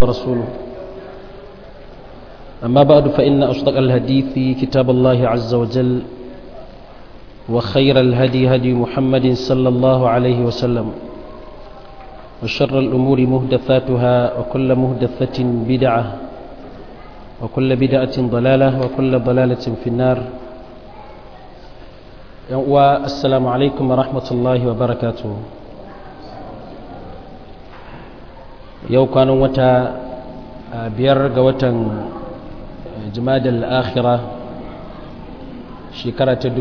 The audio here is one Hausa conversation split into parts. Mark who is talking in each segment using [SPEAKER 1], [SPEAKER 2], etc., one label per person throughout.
[SPEAKER 1] ورسوله أما بعد فإن أصدق الحديث كتاب الله عز وجل وخير الهدي هدي محمد صلى الله عليه وسلم وشر الأمور مهدثاتها وكل مهدثة بدعة وكل بدعة ضلالة وكل ضلالة في النار والسلام عليكم ورحمة الله وبركاته yau kwanan wata biyar ga watan jimadal akhira shekara ta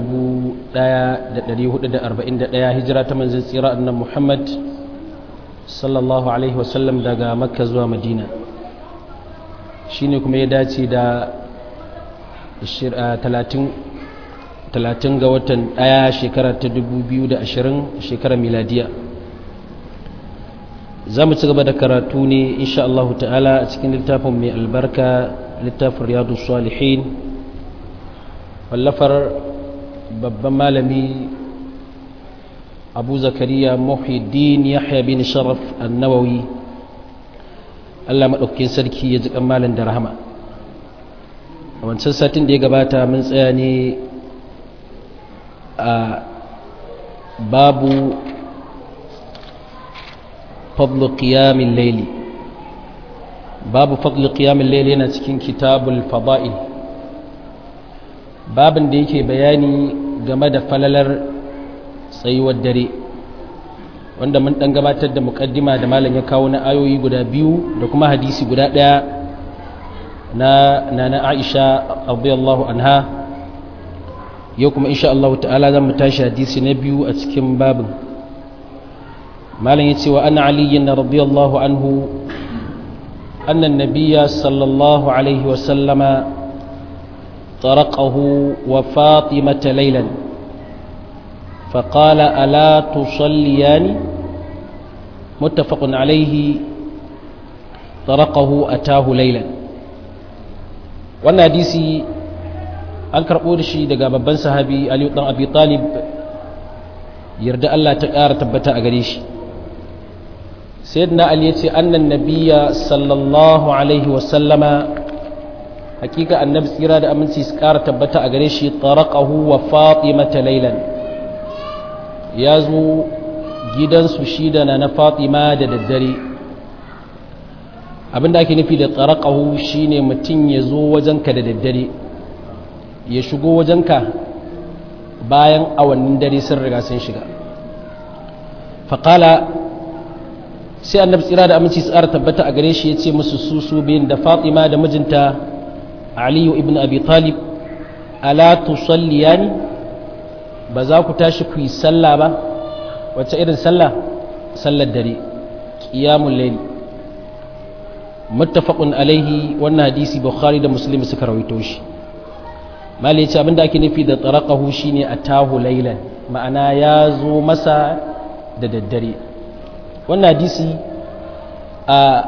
[SPEAKER 1] 1441 hijira ta manzan tsira annan muhammad sallallahu alaihi wasallam daga makka zuwa madina shi ne kuma ya dace da 30 ga watan daya shekara ta 2020 shekara miladiya za mu ci gaba da karatu ne insha Allah ta'ala a cikin littafin mai albarka littafin riyadu salihin wallafar babban malami abu zakariya muhiddin yahya bin sharaf annawawi Allah maɗaukakin sarki ya ji malin da rahama a wancan satin da ya gabata mun tsaya ne a babu فضل قيام الليل باب فضل قيام الليل yana cikin kitabul fada'il babin da yake bayani game da falalar tsayuwar dare wanda mun dan gabatar da mukaddima da malam ya kawo na ayoyi guda biyu da kuma hadisi guda daya na nana Aisha radiyallahu anha yau kuma insha Allah ta'ala zan mu tashi hadisi na biyu a cikin babin malam ya ce wa ana aliyin na radiyallahu anhu annan nabiya sallallahu alaihi wasallama طرقه وفاطمة ليلا فقال ألا تصليان متفق عليه طرقه أتاه ليلا wannan hadisi an karɓo da shi daga babban sahabi aliyu ɗan abi talib yarda Allah ta ƙara tabbata a gare shi sayyidina ali yace annan nabiyya sallallahu alaihi wa sallama hakika annabi tsira da aminci su ƙara tabbata a gare shi taraqahu wa fatimata laylan ya zo gidansu shi da na fatima da daddare abinda ake nufi da taraqahu shine mutum ya zo wajenka da daddare ya shigo wajenka bayan awannin dare sun riga sun shiga faƙala sai annabi tsira da aminci tsara tabbata a gare shi ya ce musu su su biyun da fatima da mijinta aliyu ibn abi talib ala tusalliyani ba za ku tashi ku yi sallah ba wacce irin sallah sallar dare qiyamul layl muttafaqun alaihi wannan hadisi bukhari da muslim suka rawaito shi malai ce abinda ake nufi da taraqahu shine atahu laylan ma'ana ya zo masa da daddare wannan hadisi a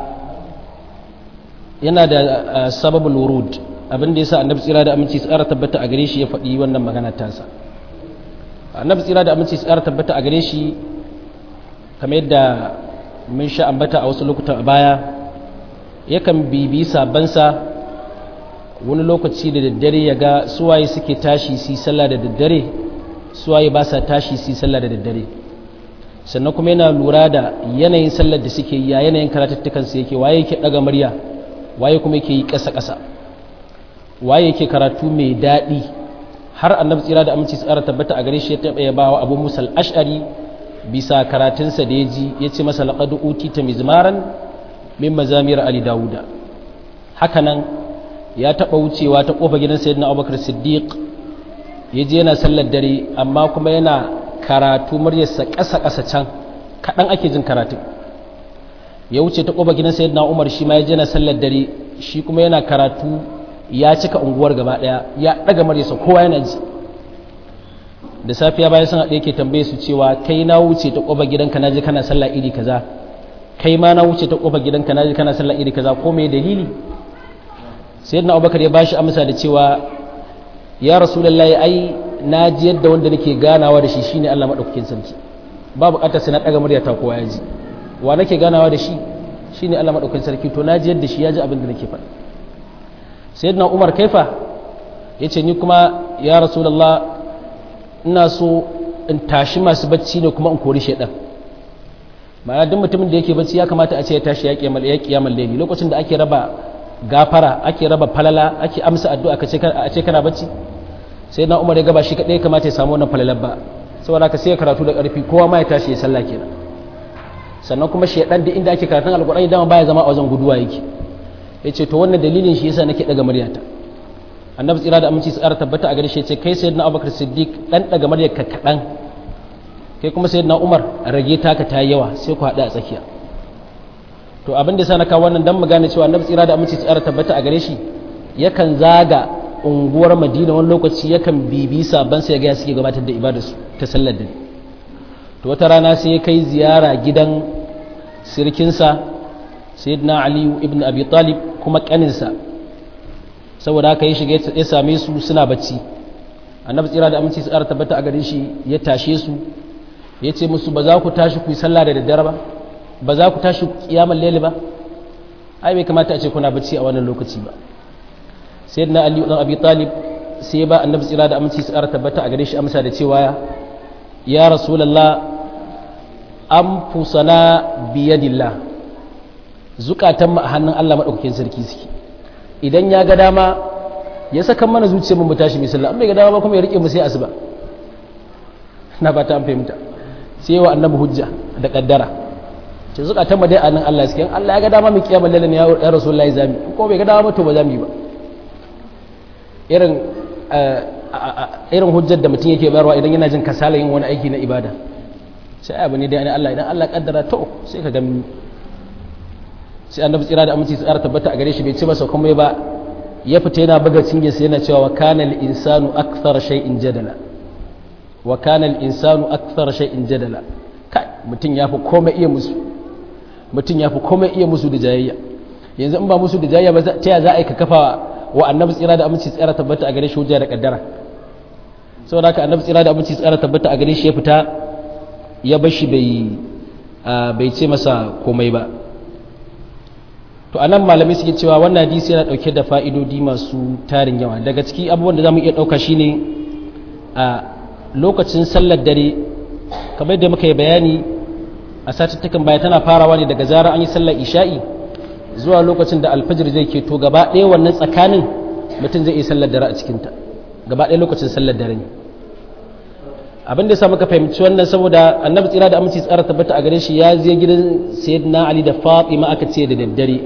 [SPEAKER 1] yana da sababul wurud abinda yasa annabi tsira da aminci tsara tabbata a gare shi ya faɗi wannan magana tasa annabi tsira da aminci tsara tabbata a gare shi kamar yadda mun sha ambata a wasu lokutan a baya yakan bibi sabansa wani lokaci da daddare ya ga suwaye suke tashi su sallah da daddare suwaye ba sa tashi su sallah da daddare sannan kuma yana lura da yanayin sallar da suke yi a yanayin karatattukan su yake waye yake daga murya waye kuma yake yi ƙasa ƙasa waye yake karatu mai daɗi har annabi tsira da aminci tsara tabbata a gare shi ya taɓa ya ba wa abu musal ash'ari bisa karatunsa da ya ji ya ce masa laqad utita mizmaran min mazamir ali dawuda hakanan ya taɓa wucewa ta ƙofa gidan sayyidina abubakar siddiq ya je yana sallar dare amma kuma yana karatu muryarsa ƙasa-ƙasa can kaɗan ake jin karatu ya wuce ta ƙofa gidan sayyidina umar shi ma ya je yana sallar dare shi kuma yana karatu ya cika unguwar gaba ɗaya ya ɗaga muryarsa kowa yana ji da safiya bayan sun haɗe yake tambaye su cewa kai na wuce ta ƙofa gidanka na je kana sallah iri kaza kai ma na wuce ta ƙofa gidanka na je kana sallah iri kaza ko me dalili sayyidina abubakar ya bashi amsa da cewa ya rasulullahi ai na ji yadda wanda nake ganawa da shi shine Allah madaukakin sarki ba bukatar sai na daga murya ta kowa ya ji wa nake ganawa da shi shine Allah madaukakin sarki to na ji yadda shi ya ji abin da nake faɗa sayyidina Umar kaifa yace ni kuma ya rasulullah ina so in tashi masu bacci ne kuma in kori shaidan ma'ana duk mutumin da yake bacci ya kamata a ce ya tashi ya kiyamal ya kiyamal layli lokacin da ake raba gafara ake raba falala ake amsa addu'a kace a ce kana bacci sai na Umar ya gaba shi kadai kamata ya samu wannan falalar ba saboda ka sai ya karatu da karfi kowa ma ya tashi ya sallah kenan sannan kuma shaidan da inda ake karatun alqur'ani dama baya zama a wajen guduwa yake yace to wannan dalilin shi yasa nake daga muryata annabi tsira da aminci tsara tabbata a gare shi ce kai sayyidina abubakar siddiq dan daga maryar ka kadan kai kuma sayyidina umar rage taka ta yawa sai ku hada a tsakiya to abin da sana kawo wannan dan mu gane cewa annabi tsira da aminci tsara tabbata a gare shi yakan zaga unguwar madina wani lokaci yakan bibi sabban sai ga suke gabatar da ibadarsu ta sallar dare to wata rana sai ya kai ziyara gidan sirkinsa sayyidina ali ibn abi talib kuma kaninsa saboda haka ya shiga ya same su suna bacci annabi tsira da aminci tsara tabbata a gare shi ya tashe su ya ce musu ba za ku tashi ku yi sallah da daddare ba ba za ku tashi kiyamar lele ba ai bai kamata a ce kuna bacci a wannan lokaci ba sai na ali dan abi talib sai ya ba annabi tsira da aminci tsara tabbata a gare shi amsa da cewa ya rasulullah anfusana biyadillah zukatan mu a hannun Allah madaukakin sarki suke idan ya ga dama ya saka mana zuciya mun tashi mai sallah an bai ga dama ba kuma ya rike mu sai asuba na ba ta an fahimta sai wa annabi hujja da kaddara ce zukatan mu dai a nan Allah suke Allah ya ga dama mu kiyama lalle ne ya rasulullahi zami ko bai ga dama ba to ba zami ba irin irin hujjar da mutum yake bayarwa idan yana jin kasala yin wani aiki na ibada sai abu ne dai Allah idan Allah kaddara to sai ka gani sai annabi tsira da aminci tsara tabbata a gare shi bai ci masa kuma ba ya fita yana buga cinye sai yana cewa wa kana al-insanu akthara shay'in jadala wa kana al-insanu akthara shay'in jadala kai mutum yafi komai iya musu mutum yafi komai iya musu da jayayya yanzu in ba musu da jayayya ba ta ya za a yi ka kafa wa annabi tsira da aminci tsara tabbata a gare shi hujja da kaddara saboda haka annabi tsira da aminci tsara tabbata a gare shi ya fita ya bar shi bai bai ce masa komai ba to anan malamai suke cewa wannan hadisi yana dauke da fa'idodi masu tarin yawa daga ciki abubuwan da zamu iya dauka shine a lokacin sallar dare kamar da muka yi bayani a satuttukan baya tana farawa ne daga zarar an yi sallar isha'i zuwa lokacin da alfajir zai keto gaba ɗaya wannan tsakanin mutum zai iya sallar dare a cikinta gaba ɗaya lokacin sallar dare ne abin da ya muka fahimci wannan saboda annabi tsira da aminci tsara tabbata a gare shi ya je gidan sayyidina ali da fatima aka ce da daddare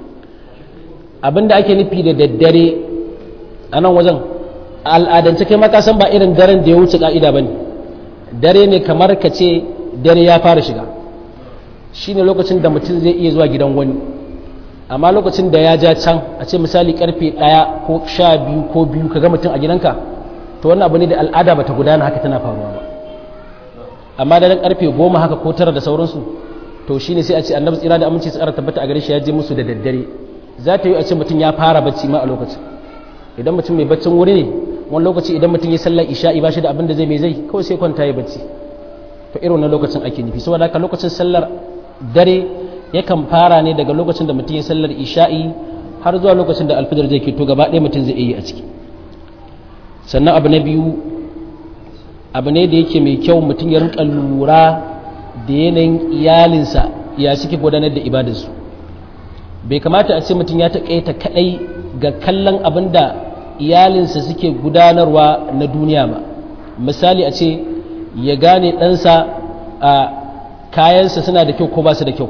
[SPEAKER 1] abin da ake nufi da daddare a nan wajen al'adance kai maka san ba irin daren da ya wuce ka'ida ba ne dare ne kamar ka ce dare ya fara shiga shine lokacin da mutum zai iya zuwa gidan wani amma lokacin da ya ja can a ce misali karfe ɗaya ko sha biyu ko biyu ka ga mutum a gidanka to wannan abu ne da al'ada bata gudana haka tana faruwa ba amma da karfe goma haka ko tara da sauransu to shine sai a ce annabi tsira da aminci tsara tabbata a gare shi ya je musu da daddare za ta yi a ce mutum ya fara bacci ma a lokacin idan mutum mai baccin wuri ne wani lokaci idan mutum ya sallar isha'i ba shi da abin da zai mai zai kawai sai kwanta ya bacci to irin wannan lokacin ake nufi saboda haka lokacin sallar dare yakan fara ne daga lokacin da mutum ya sallar isha'i har zuwa lokacin da alfijir zai keto gaba ɗaya mutum zai yi a ciki sannan abu na biyu abu ne da yake mai kyau mutum ya rinka lura da yanayin iyalinsa ya suke gudanar da ibadarsu bai kamata a ce mutum ya taƙaita kaɗai ga kallon abin da iyalinsa suke gudanarwa na duniya ba misali a ce ya gane ɗansa a kayansa suna da kyau ko ba su da kyau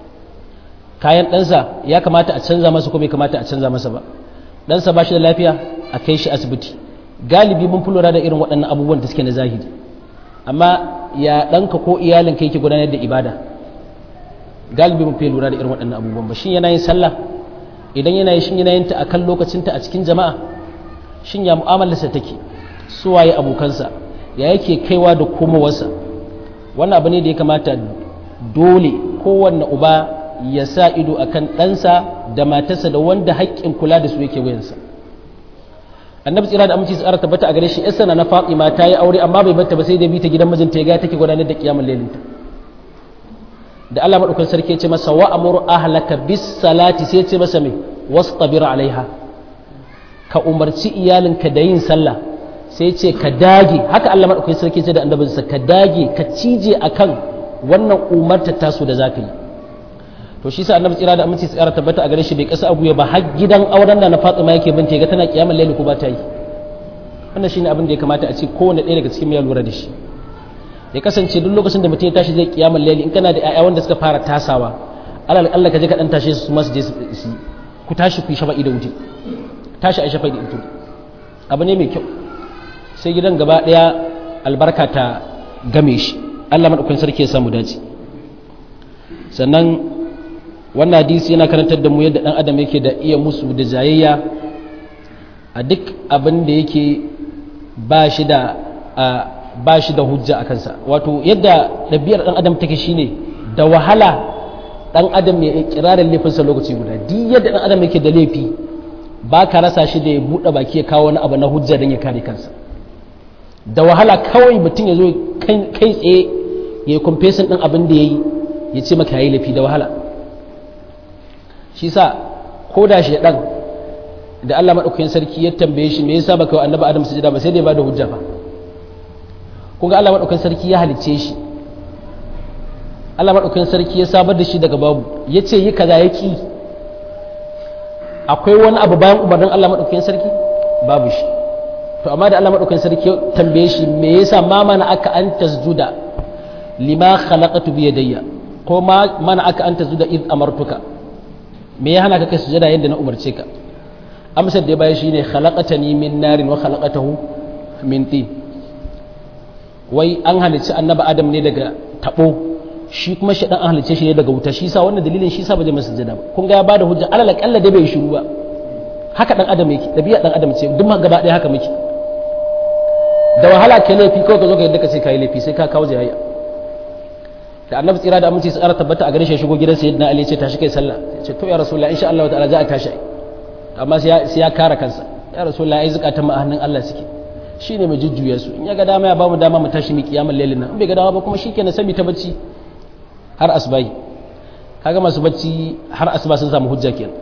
[SPEAKER 1] kayan ɗansa ya kamata a canza masa ko bai kamata a canza masa ba ɗansa ba shi da lafiya a kai shi asibiti galibi mun fi lura da irin waɗannan abubuwan da suke na zahiri amma ya ɗanka ko iyalinka yake gudanar da ibada galibi mun fi lura da irin waɗannan abubuwan ba shin yana yin sallah idan yana yin shin yana yin ta akan lokacinta a cikin jama'a shin ya mu'amalarsa take su waye abokansa ya yake kaiwa da komowarsa wannan abu ne da ya kamata dole kowanne uba ya sa ido akan ɗansa da matarsa da wanda haƙƙin kula da su yake wuyansa annabi tsira da aminci tsara tabbata a gare shi yasa na Fatima ta yi aure amma bai bata ba sai da bi ta gidan mijinta ya ga take gudanar da kiyamul lailinta da Allah madaukakin sarki ya ce masa wa amuru ahlaka bis salati sai ya ce masa me wastabir alaiha ka umarci iyalinka da yin sallah sai ce ka dage haka Allah madaukakin sarki ce da annabinsa ka dage ka cije akan wannan umarta tasu da zaka yi to shi sa annabi tsira da aminci tsara tabbata a gare shi bai kasa abu ba har gidan auren da na Fatima yake binta ga tana kiyamar laili ko ba ta yi wannan shine abin da ya kamata a ce kowanne ɗaya daga cikin ya lura da shi ya kasance duk lokacin da mutum ya tashi zai kiyamar laili in kana da ƴaƴa wanda suka fara tasawa alal Allah ka je ka dan tashe su ma su je su ku tashi ku yi shafa'i da wuce tashi a shafa'i da wuce abu ne mai kyau sai gidan gaba ɗaya albarka ta game shi Allah madaukakin sarki ya samu dace sannan wannan hadisi yana karantar da mu yadda dan adam yake da iya musu da jayayya a duk abin da yake ba shi da ba shi da hujja a kansa wato yadda ɗabi'ar dan adam take shine da wahala dan adam ya kirarin laifinsa lokaci guda duk yadda dan adam yake da laifi ba ka rasa shi da ya buɗe baki ya kawo wani abu na hujja don ya kare kansa da wahala kawai mutum ya zo kai tsaye ya yi kumfesin ɗin abin da ya yi ya ce maka ya yi laifi da wahala shi sa ko da shi ɗan da Allah maɗaukakin sarki ya tambaye shi me yasa baka wa annabi Adam sujada ba sai da ya bada hujja fa kun ga Allah maɗaukakin sarki ya halicce shi Allah maɗaukakin sarki ya sabar da shi daga babu ya ce yi kaza ya ki akwai wani abu bayan umarnin Allah maɗaukakin sarki babu shi to amma da Allah maɗaukakin sarki ya tambaye shi me yasa ma mana aka an tasjuda lima khalaqatu bi yadayya ko ma mana aka an tasjuda id amartuka me ya hana ka kai sujada yadda na umarce ka amsar da ya bayar shine khalaqatani min narin wa khalaqatahu min tin wai an halicci annabi adam ne daga tabo shi kuma shi dan an halicce shi ne daga wuta shi sa wannan dalilin shi sa ba zai masa sujada ba kun ga ya bada hujja alal kalla dai bai shiru ba haka dan adam yake dabi'a dan adam ce duk gaba ɗaya haka muke da wahala ke laifi kawai ka zo ka yadda ka ce kai laifi sai ka kawo jayayya da annabi tsira da aminci tsara tabbata a gare shi shigo gidan sayyidina ali ya ce tashi kai sallah ya ce to ya rasulullahi insha Allah ta'ala za a tashi amma sai ya kare kansa ya rasulullahi ai zakatan ma hannun Allah suke shine mai jujjuya su in ya ga dama ya ba mu dama mu tashi mu kiyamul lailin nan in bai ga dama ba kuma shikenan sai mu ta bacci har asbahi kaga masu bacci har asuba sun samu hujja kenan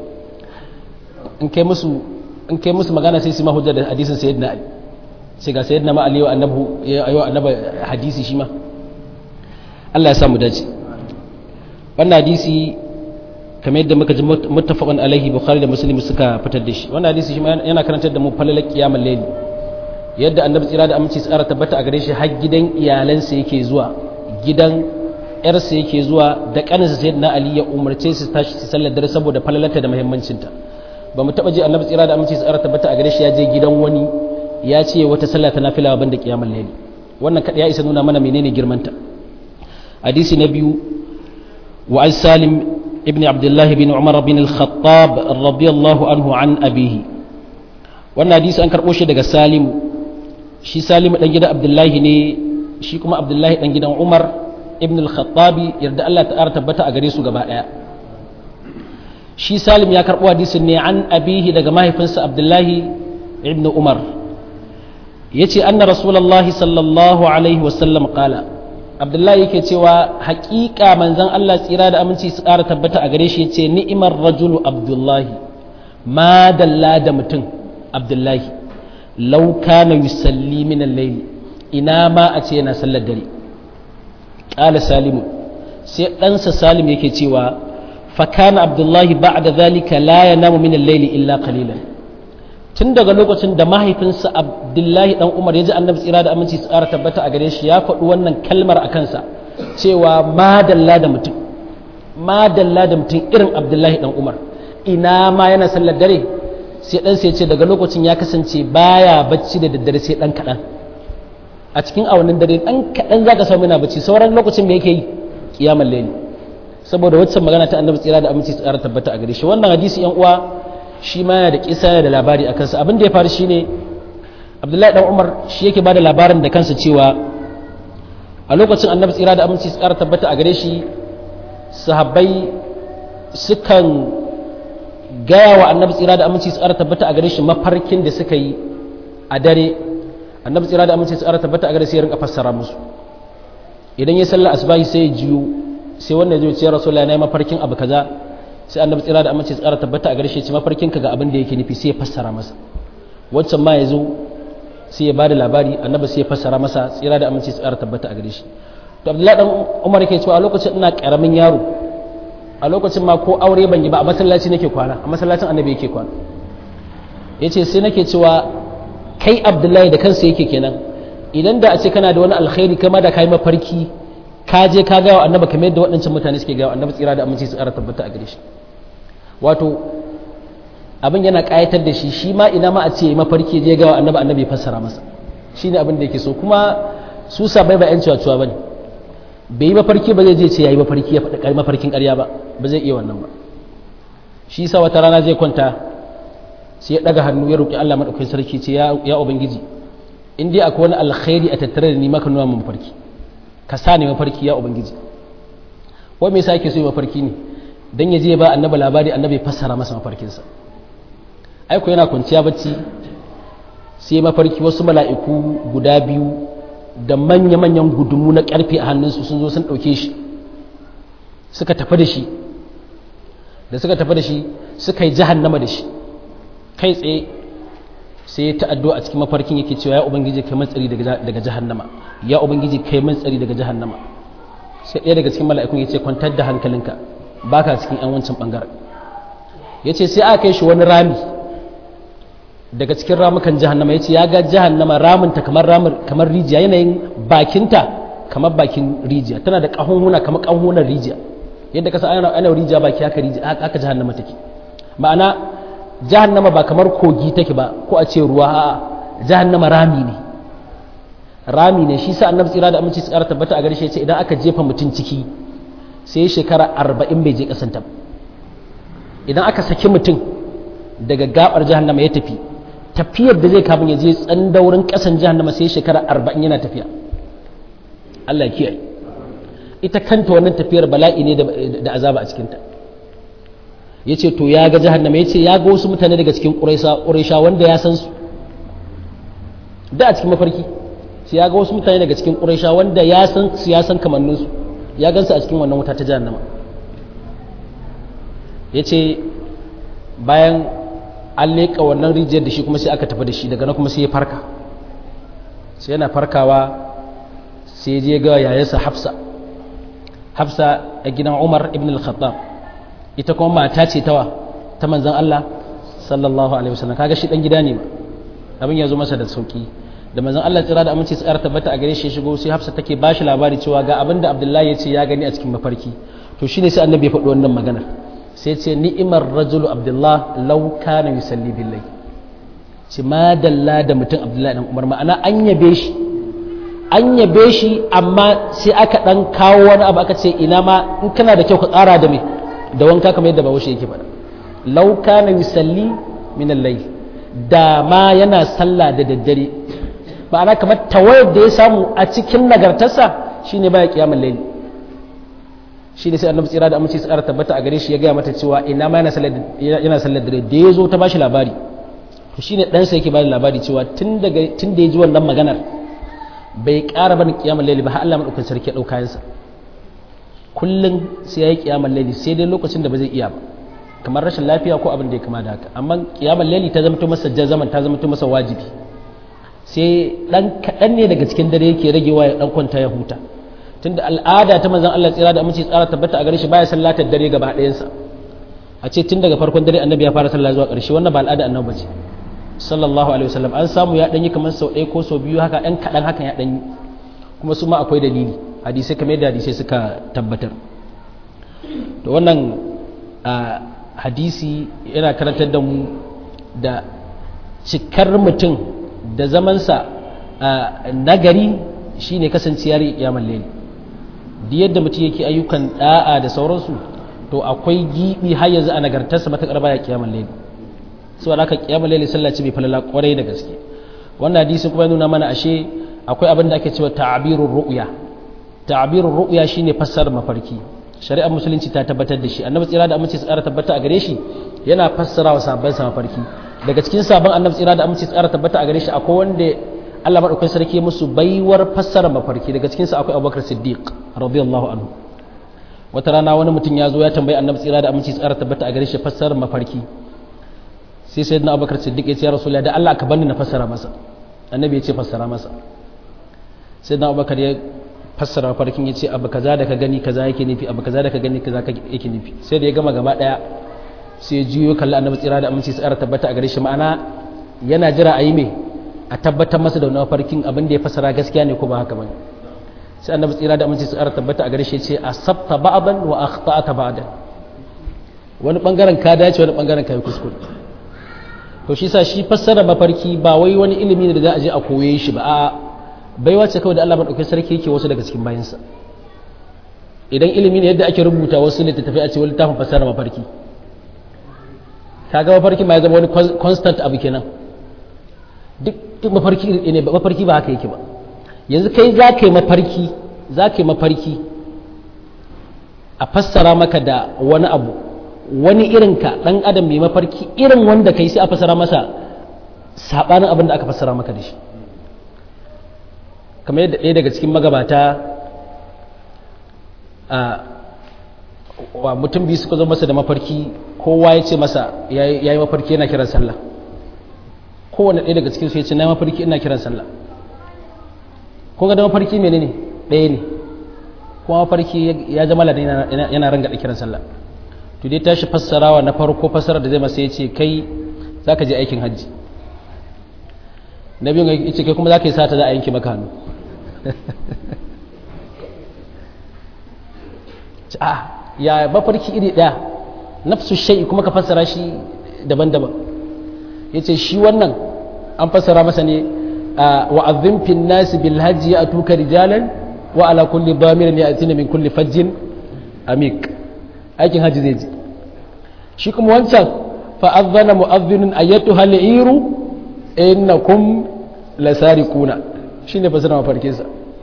[SPEAKER 1] in kai musu in kai musu magana sai su ma hujja da hadisin sayyidina ali sai ga sayyidina ma ali wa annabu ya ayo annaba hadisi shi ma Allah ya samu dace wannan hadisi kamar yadda muka ji muttafaqan alaihi bukhari da muslim suka fitar da shi wannan hadisi shi ma yana karantar da mu falalar kiyamul layl yadda annabi tsira da aminci tsara tabbata a gare shi har gidan iyalansa yake zuwa gidan yarsa yake zuwa da kaninsa sayyidina ali ya umarce su tashi su sallar dare saboda falalarta da muhimmancinta ba mu taba ji annabi tsira da aminci tsara tabbata a gare shi ya je gidan wani ya ce wata sallah ta nafila ban da kiyamul layl wannan kada ya isa nuna mana menene girmanta hadisi na biyu wa an salim ibn abdullah bin umar bin al-khattab radiyallahu anhu an abihi wannan hadisi an karbo shi daga salim shi salim dan gidan abdullahi ne shi kuma abdullahi dan gidan umar ibn al-khattabi yarda Allah ta'ala tabbata a gare su gaba daya shi salim ya karbo hadisin ne an abihi daga mahaifinsa abdullahi ibn umar yace anna rasulullahi sallallahu alaihi wasallam qala abdullahi yake cewa haƙiƙa manzon Allah tsira da aminci su ƙara tabbata a gare shi yace ni'imar rajulu abdullahi ma dalla da mutum abdullahi law kana yusalli min al-layl ina ma a ce yana sallar dare qala salimu sai ɗansa salim yake cewa fa kana abdullahi ba'da zalika la yanamu min al-layl illa qalilan tun daga lokacin da mahaifinsa abdullahi dan umar ya ji annabi tsira da aminci su ƙara tabbata a gare shi ya faɗi wannan kalmar a kansa cewa madalla da mutum madalla da mutum irin abdullahi dan umar ina ma yana sallar dare sai dan sai ce daga lokacin ya kasance baya bacci da daddare sai dan kaɗan a cikin awannin dare dan kaɗan zaka samu yana bacci sauran lokacin me yake yi kiyamar laili saboda waccan magana ta annabi tsira da aminci su ƙara tabbata a gare shi wannan hadisi yan uwa shi ma yana da kisa yana da labari a kansa abin da ya faru shine abdullahi dan umar shi yake bada labarin da kansa cewa a lokacin annabi tsira da aminci su ƙara tabbata a gare shi sahabbai sukan gaya wa annabi tsira da aminci su ƙara tabbata a gare shi mafarkin da suka yi a dare annabi tsira da aminci su ƙara tabbata a gare shi ya rinka fassara musu idan ya sallar asbahi sai ya jiyo sai wannan zai ce rasulullahi nayi mafarkin abu kaza sai annabi tsira da amince tsara tabbata a gare shi ce mafarkin ka ga abin da yake nufi sai ya fassara masa wancan ma ya zo sai ya bada labari annabi sai ya fassara masa tsira da amince tsara tabbata a gare shi to abdullahi dan umar yake cewa a lokacin ina karamin yaro a lokacin ma ko aure ban yi ba a masallaci nake kwana a masallacin annabi yake kwana yace sai nake cewa kai abdullahi da kansa yake kenan idan da a ce kana da wani alkhairi kama da kai mafarki ka je ka ga annabi kamar yadda waɗancan mutane suke ga annabi tsira da aminci su ƙara tabbata a gare shi wato abin yana ƙayatar da shi shi ma ina ma a ce mafarki je ga annabi annabi ya fassara masa shine abin da yake so kuma su sabai ba yan cewa cewa bane bai yi mafarki ba zai je ce yayi mafarki ya faɗi mafarkin ƙarya ba ba zai iya wannan ba shi yasa wata rana zai kwanta sai ya ɗaga hannu ya roƙi Allah madaukakin sarki ce ya ubangiji in dai akwai wani alkhairi a tattare da ni maka nuna mun mafarki ka sa ne mafarki ya ubangiji wai me yasa yake so mafarki ne dan ya je ba annabi labari annabi fassara masa mafarkinsa ai ko yana kwanciya bacci sai mafarki wasu mala'iku guda biyu da manya-manyan gudumu na karfe a hannunsu sun zo sun ɗauke shi suka tafi da shi da suka tafi da shi suka yi jahannama da shi kai tsaye sai ta addu'a a cikin mafarkin yake cewa ya ubangiji kai matsari daga jahannama ya ubangiji kai matsari daga jahannama sai ɗaya daga cikin mala'ikun ya ce kwantar da hankalinka baka cikin yan wancan bangaren ya ce sai aka kai shi wani rami daga cikin ramukan jahannama ya ce ya ga jahannama ramunta kamar kamar rijiya yanayin bakinta kamar bakin rijiya tana da ƙahunhuna kamar ƙahunhunan rijiya yadda kasa ana ana rijiya baki haka rijiya haka jahannama take ma'ana jahannama ba kamar kogi take ba ko a ce ruwa a'a jahannama rami ne rami ne shi sa annabi tsira da aminci tsara tabbata a gare shi ce idan aka jefa mutum ciki sai shekara arba'in bai je kasanta ba idan aka saki mutum daga gabar jahannama ya tafi tafiyar da zai kafin ya je tsandaurin kasan jahannama sai shekara arba'in yana tafiya Allah kiyaye ita kanta wannan tafiyar bala'i ne da azaba a cikinta ya ce to ya ga jahannama ya ce ya ga wasu mutane daga cikin ƙuraisha wanda ya san su da a cikin mafarki sai ya ga wasu mutane daga cikin ƙuraisha wanda ya san su ya san kamanninsu ya gansu a cikin wannan wuta ta jahannama ya ce bayan an leƙa wannan rijiyar da shi kuma sai aka tafi da shi daga nan kuma sai ya farka sai yana farkawa sai je ga yayarsa hafsa hafsa a gidan umar ibn al-khattab ita kuma mata ce tawa ta manzan Allah sallallahu alaihi wasallam kaga shi dan gida ne abin ya zo masa da sauki da manzan Allah tsira da aminci tsara tabbata a gare shi shigo sai hafsa take bashi labari cewa ga abin da abdullahi ya ce ya gani a cikin mafarki to shine sai annabi ya faɗi wannan maganar sai ce ni'imar rajulu abdullah law kana yusalli billahi ce ma dalla da mutum abdullahi dan umar ma'ana an yabe shi an yabe shi amma sai aka dan kawo wani abu aka ce ina ma in kana da kyau ka tsara da me da wanka kamar yadda bawo yake faɗa law kana yusalli min al-layl da ma yana sallah da daddare ma'ana kamar tawayar da ya samu a cikin nagartarsa shine baya kiyamul layl shi ne sai annabi tsira da amince tsara tabbata a gare shi ya gaya mata cewa ina ma yana sallar dare da ya zo ta bashi labari to shi ne ɗansa yake bada labari cewa tun da ya ji wannan maganar bai ƙara bani kiyamar laili ba har Allah maɗaukan sarki ya ɗau kayansa kullum sai ya yi kiyamar laili sai dai lokacin da ba zai iya ba kamar rashin lafiya ko abin da ya kama da haka amma kiyamar laili ta zama masa jazaman ta zama masa wajibi sai ɗan kaɗan ne daga cikin dare yake ragewa ya ɗan kwanta ya huta tunda al'ada ta manzon Allah tsira da aminci tsara tabbata a gare shi baya sallatar dare gaba ɗayansa a ce tun daga farkon dare annabi ya fara sallah zuwa ƙarshe wannan ba al'ada annabi bace sallallahu alaihi wasallam an samu ya danyi kamar sau ɗaya ko sau biyu haka ɗan kaɗan hakan ya danyi kuma su ma akwai dalili hadisai kamar yadda hadisai suka tabbatar to wannan hadisi yana karantar da mu da cikar mutum da zamansa nagari shine kasanciyar kiyamar laili da yadda mutum yake ayyukan da'a da sauransu to akwai gibi har yanzu a nagartarsa matakar baya kiyamar laili so da aka kiyamar laili sallah ce bai falala kwarai da gaske wannan hadisi kuma nuna mana ashe akwai abin da ake cewa ta'birur ru'ya ta'birur ru'ya shine fassarar mafarki shari'ar musulunci ta tabbatar da shi annabi tsira da aminci tsara tabbata a gare shi yana fassara wa sabon sa mafarki daga cikin sabon annabi tsira da aminci tsara tabbata a gare shi akwai wanda Allah madaukakin sarki musu baiwar fassara mafarki daga cikin sa akwai Abubakar Siddiq radiyallahu anhu wata rana wani mutum ya zo ya tambayi annabi tsira da aminci tsara tabbata a gare shi fassarar mafarki sai sai na abubakar siddiq ya ce ya rasulullah da Allah ka bani na fassara masa annabi ya ce fassara masa sai na abubakar ya fassara mafarkin ya ce abu kaza da ka gani kaza yake nufi abu kaza da ka gani kaza yake nufi sai da ya gama gaba daya sai ya juyo kalli annabi tsira da aminci tsara tabbata a gare shi ma'ana yana jira a yi me a tabbatar masa da wani mafarkin abin da ya fassara gaskiya ne ko ba haka bane sai annabi tsira da aminci tsara tabbata a gare shi ce asabta ba'dan wa akhta'ta ba'dan wani bangaren ka dace wani bangaren ka yi kuskure to shi sa shi fassara mafarki ba wai wani ilimi ne da za a je a koye shi ba a baiwa ce kawai da Allah madaukakin sarki yake wasu daga cikin bayansa idan ilimi ne yadda ake rubuta wasu littattafai a ce wani littafin fassara mafarki kaga mafarki ma ya zama wani constant abu kenan duk mafarki ne mafarki ba haka yake ba yanzu kai za ka yi mafarki za ka yi mafarki a fassara maka da wani abu wani irin ka ɗan adam mai mafarki irin wanda kai sai a fassara masa saɓanin abin da aka fassara maka da shi kamar yadda ɗaya daga cikin magabata a mutum biyu suka zo masa da mafarki kowa ya ce masa ya yi mafarki yana kiran sallah kowane ɗaya daga cikin su ya ce na yi mafarki ina kiran sallah kun ga da mafarki mene ne ɗaya ne kuma mafarki ya zama ladan yana ranga da kiran sallah to dai tashi fassarawa na farko fassara da zai masa ya ce kai za ka je aikin hajji na biyun ya ce kai kuma za ka yi sata za a yanki maka hannu a ya mafarki iri ɗaya nafsu shai kuma ka fassara shi daban-daban ya ce shi wannan an fassara masa ne wa'azin fin nasi bil hajji ya tuka rijalan wa ala kulli damirin ya atina min kulli fajjin amik aikin hajji zai ji shi kuma wancan fa'azzana mu'azzinun ayyatu hal'iru innakum lasariquna shine fasara mafarkinsa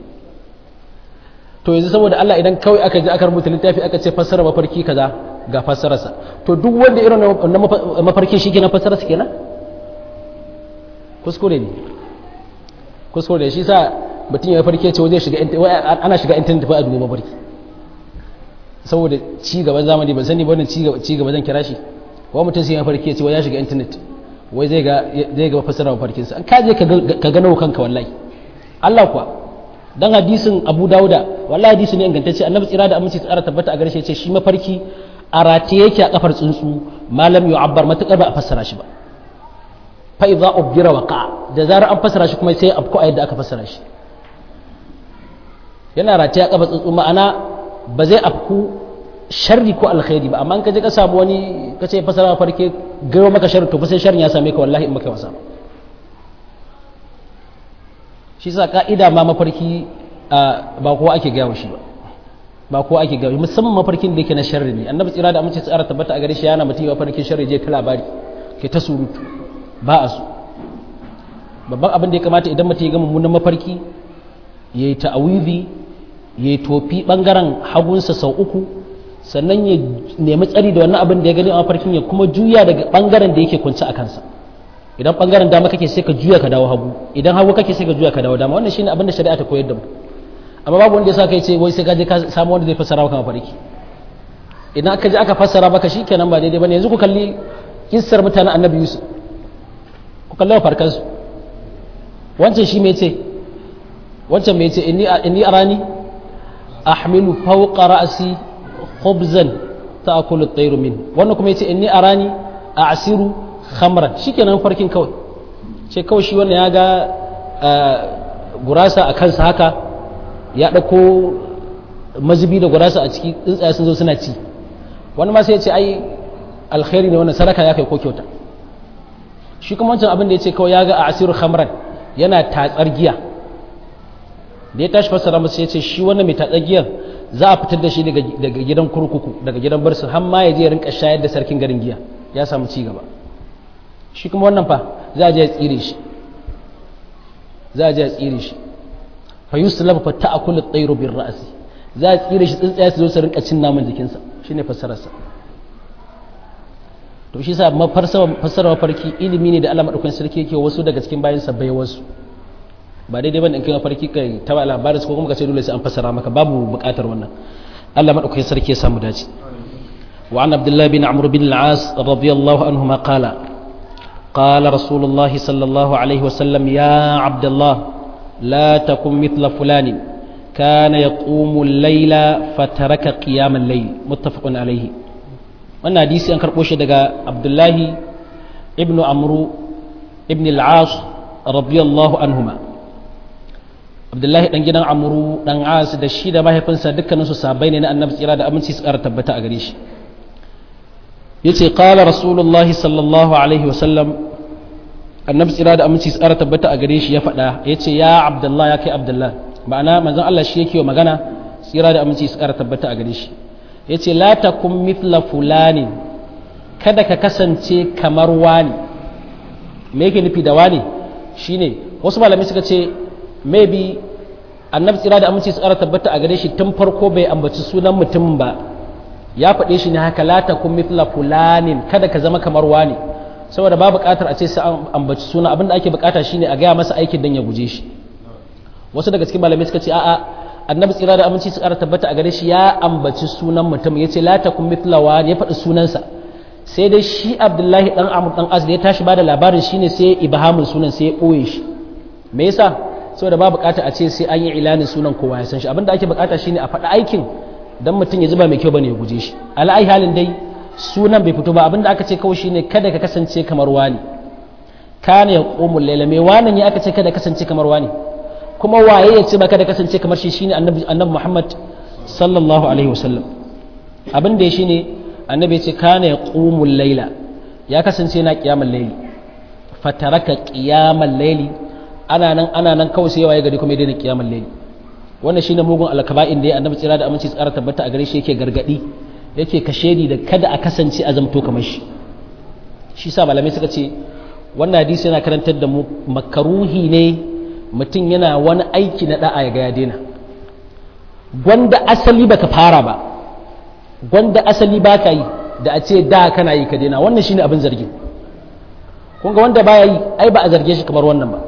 [SPEAKER 1] to yanzu saboda Allah idan kawai aka je aka rubuta littafi aka ce fassara mafarki kaza ga fassararsa to duk wanda irin na mafarkin shi kenan fassararsa kenan kuskure ne kuskure shi sa mutum ya farke ce zai shiga ana shiga intanet fa a duba mafarki saboda ci gaban zamani ban sani ba wannan ci gaba zan kira shi wa mutum sai ya farke ce wai ya shiga intanet wai zai ga zai ga fassara mafarkinsa an ka je ka gano kanka wallahi Allah kuwa dan hadisin Abu Dauda wallahi hadisi ne ingantacce Annabi tsira da aminci tsara tabbata a garshe ce shi mafarki a rataye yake a kafar tsuntsu malam yu'abbar matakar ba a fassara shi ba fa idza ubdira waqa da zarar an fassara shi kuma sai afko a yadda aka fassara shi yana rataye a kafar tsuntsu ma'ana ba zai afku sharri ko alkhairi ba amma in ka je ka samu wani ka ce fassara mafarki gayo maka sharri to fa sai sharrin ya same ka wallahi in maka wasa shi sa ka'ida ma mafarki ba kowa ake gaya shi ba ba kowa ake gaya musamman mafarkin da yake na sharri ne annabi tsira da amince tsara tabbata a gare shi yana mutum mafarkin sharri je ta labari ke ta surutu ba a su babban abin da ya kamata idan mutum ya ga mummunan mafarki ya yi ta'awizi ya yi tofi bangaren hagunsa sau uku sannan ya nemi tsari da wannan abin da ya gani a mafarkin ya kuma juya daga bangaren da yake kunci a kansa idan bangaren dama kake sai ka juya ka dawo hagu idan hagu kake sai ka juya ka dawo dama wannan shine abin da shari'a ta koyar da mu amma babu wanda ya sa kai ce wai sai ka je ka samu wanda zai fassara maka mafarki idan aka je aka fassara maka shikenan ba daidai bane yanzu ku kalli kissar mutanen annabi yusuf ku kalli farkan su wancan shi me ce wancan me ce inni inni arani ahmilu fawqa ra'si khubzan ta'kulu at-tayru min wannan kuma yace inni arani a'siru khamran shikenan farkin kawai ce kawai shi wannan ya ga gurasa a kansa haka ya ɗauko mazubi da gurasa a ciki tsuntsaye sun zo suna ci wani ma sai ya ce ai alkhairi ne wannan sadaka ya kai ko kyauta shi kuma wancan abin da ya ce kawai ya ga a asiru khamran yana tatsar giya da ya tashi fassara masa ya ce shi wannan mai tatsar giyar za a fitar da shi daga gidan kurkuku daga gidan barsu har ma ya je ya rinka shayar da sarkin garin giya ya samu ci gaba shi kuma wannan fa za a je ya tsire shi za a je ya tsire shi fa yuslab fa ta'kulu at-tayru bir ra'si za a tsire shi tsuntsaye su zo su rinka cin naman jikinsa shine fassarar sa to shi sa fassarar mafarki ilimi ne da Allah madaukakin sarki yake wasu daga cikin bayan sa bai wasu ba daidai bane in kai mafarki kai ta labarin ko kuma ka ce dole sai an fassara maka babu bukatar wannan Allah madaukakin sarki ya samu dace wa an abdullah bin amr bin al-as radiyallahu anhuma qala قال رسول الله صلى الله عليه وسلم يا عبد الله لا تكن مثل فلان كان يقوم الليل فترك قيام الليل متفق عليه wannan hadisi an karɓo shi daga abdullahi ibn amru ibn al-as radiyallahu anhuma abdullahi dan gidan amru dan as da shi da mahaifinsa dukkanin su sabai ne na annabi tsira da aminci su ƙara tabbata a gare shi yace qala rasulullahi sallallahu alaihi wa sallam annabi tsira da aminci su ƙara tabbata a gare shi ya faɗa yace ya abdullahi ya kai abdullahi ma'ana manzon Allah shi yake wa magana tsira da aminci su ƙara tabbata a gare shi ya ce la takun mithla fulani kada ka kasance kamar wani me yake nufi da wani shine wasu malamai suka ce maybe annabi tsira da aminci su ƙara tabbata a gare shi tun farko bai ambaci sunan mutum ba ya faɗe shi ne haka la takun mithla fulanin kada ka zama kamar wani saboda ba buƙatar a ce sai an ambaci suna abinda ake buƙata shine a gaya masa aikin dan ya guje shi wasu daga cikin malamai suka ce a'a annabi tsira da aminci su ƙara tabbata a gare shi ya ambaci sunan mutum ya ce la takun mithlawa ya faɗi sunansa sai dai shi abdullahi dan amr dan az da ya tashi bada labarin shine sai ibhamin sunan sai ya ɓoye shi me yasa saboda ba bukata a ce sai an yi ilanin sunan kowa ya san shi abinda ake bukata shine a faɗi aikin dan mutum ya zuba mai kyau bane ya guje shi ala'ai halin dai sunan bai fito ba abinda aka ce kawai shine kada ka kasance kamar wani kana yaqumul layla me wannan ya aka ce kada kasance kamar wani kuma waye ya ce baka da kasance kamar shi shine annabi annabi Muhammad sallallahu alaihi wasallam abin da shine annabi ya ce kana yaqumul layla ya kasance na qiyamul layli fataraka qiyamul layli ana nan ana nan kawai sai waye gari kuma ya daina qiyamul layli wannan shine mugun alkaba'in da ya annabi tsira da aminci tsara tabbata a gare shi yake gargadi yake kashedi da kada a kasance a zamto kamar shi shi sa malamai suka ce wannan hadisi yana karantar da mu makaruhi ne mutum yana wani aiki na da'a ya ga ya daina gwanda asali baka fara ba gwanda asali baka yi da a ce da kana yi ka daina wannan shine abin zargin kun ga wanda baya yi ai ba a zarge shi kamar wannan ba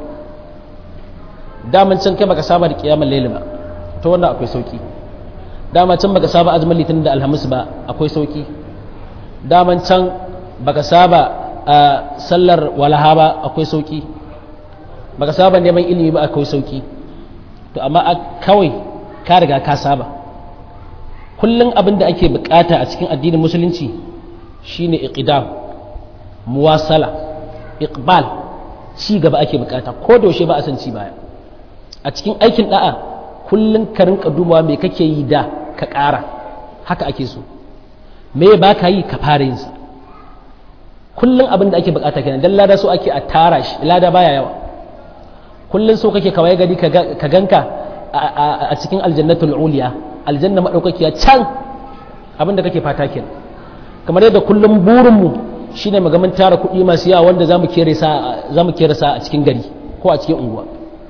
[SPEAKER 1] daman can kai baka saba da kiyamar laili ba to wannan akwai sauki daman can baka saba azumin litinin da alhamis ba akwai sauki daman can baka saba a sallar walaha ba akwai sauki baka saba neman ilimi ba akwai sauki to amma kawai ka riga ka saba kullum abin da ake bukata a cikin addinin musulunci shine iqdam muwasala iqbal ci gaba ake bukata ko da yaushe ba a san ci baya a cikin aikin da'a kullum ka rinka dubawa me kake yi da ka ƙara haka ake so me ba ka yi ka fara yin sa kullum abin da ake bukata kenan dan lada so ake a tara shi lada baya yawa kullum so kake kawai gari ka ganka a cikin aljannatul uliya aljanna madaukakiya can abin da kake fata kenan kamar yadda kullum burinmu shine magamin tara kuɗi masu yawa wanda zamu kere sa zamu kere sa a cikin gari ko a cikin unguwa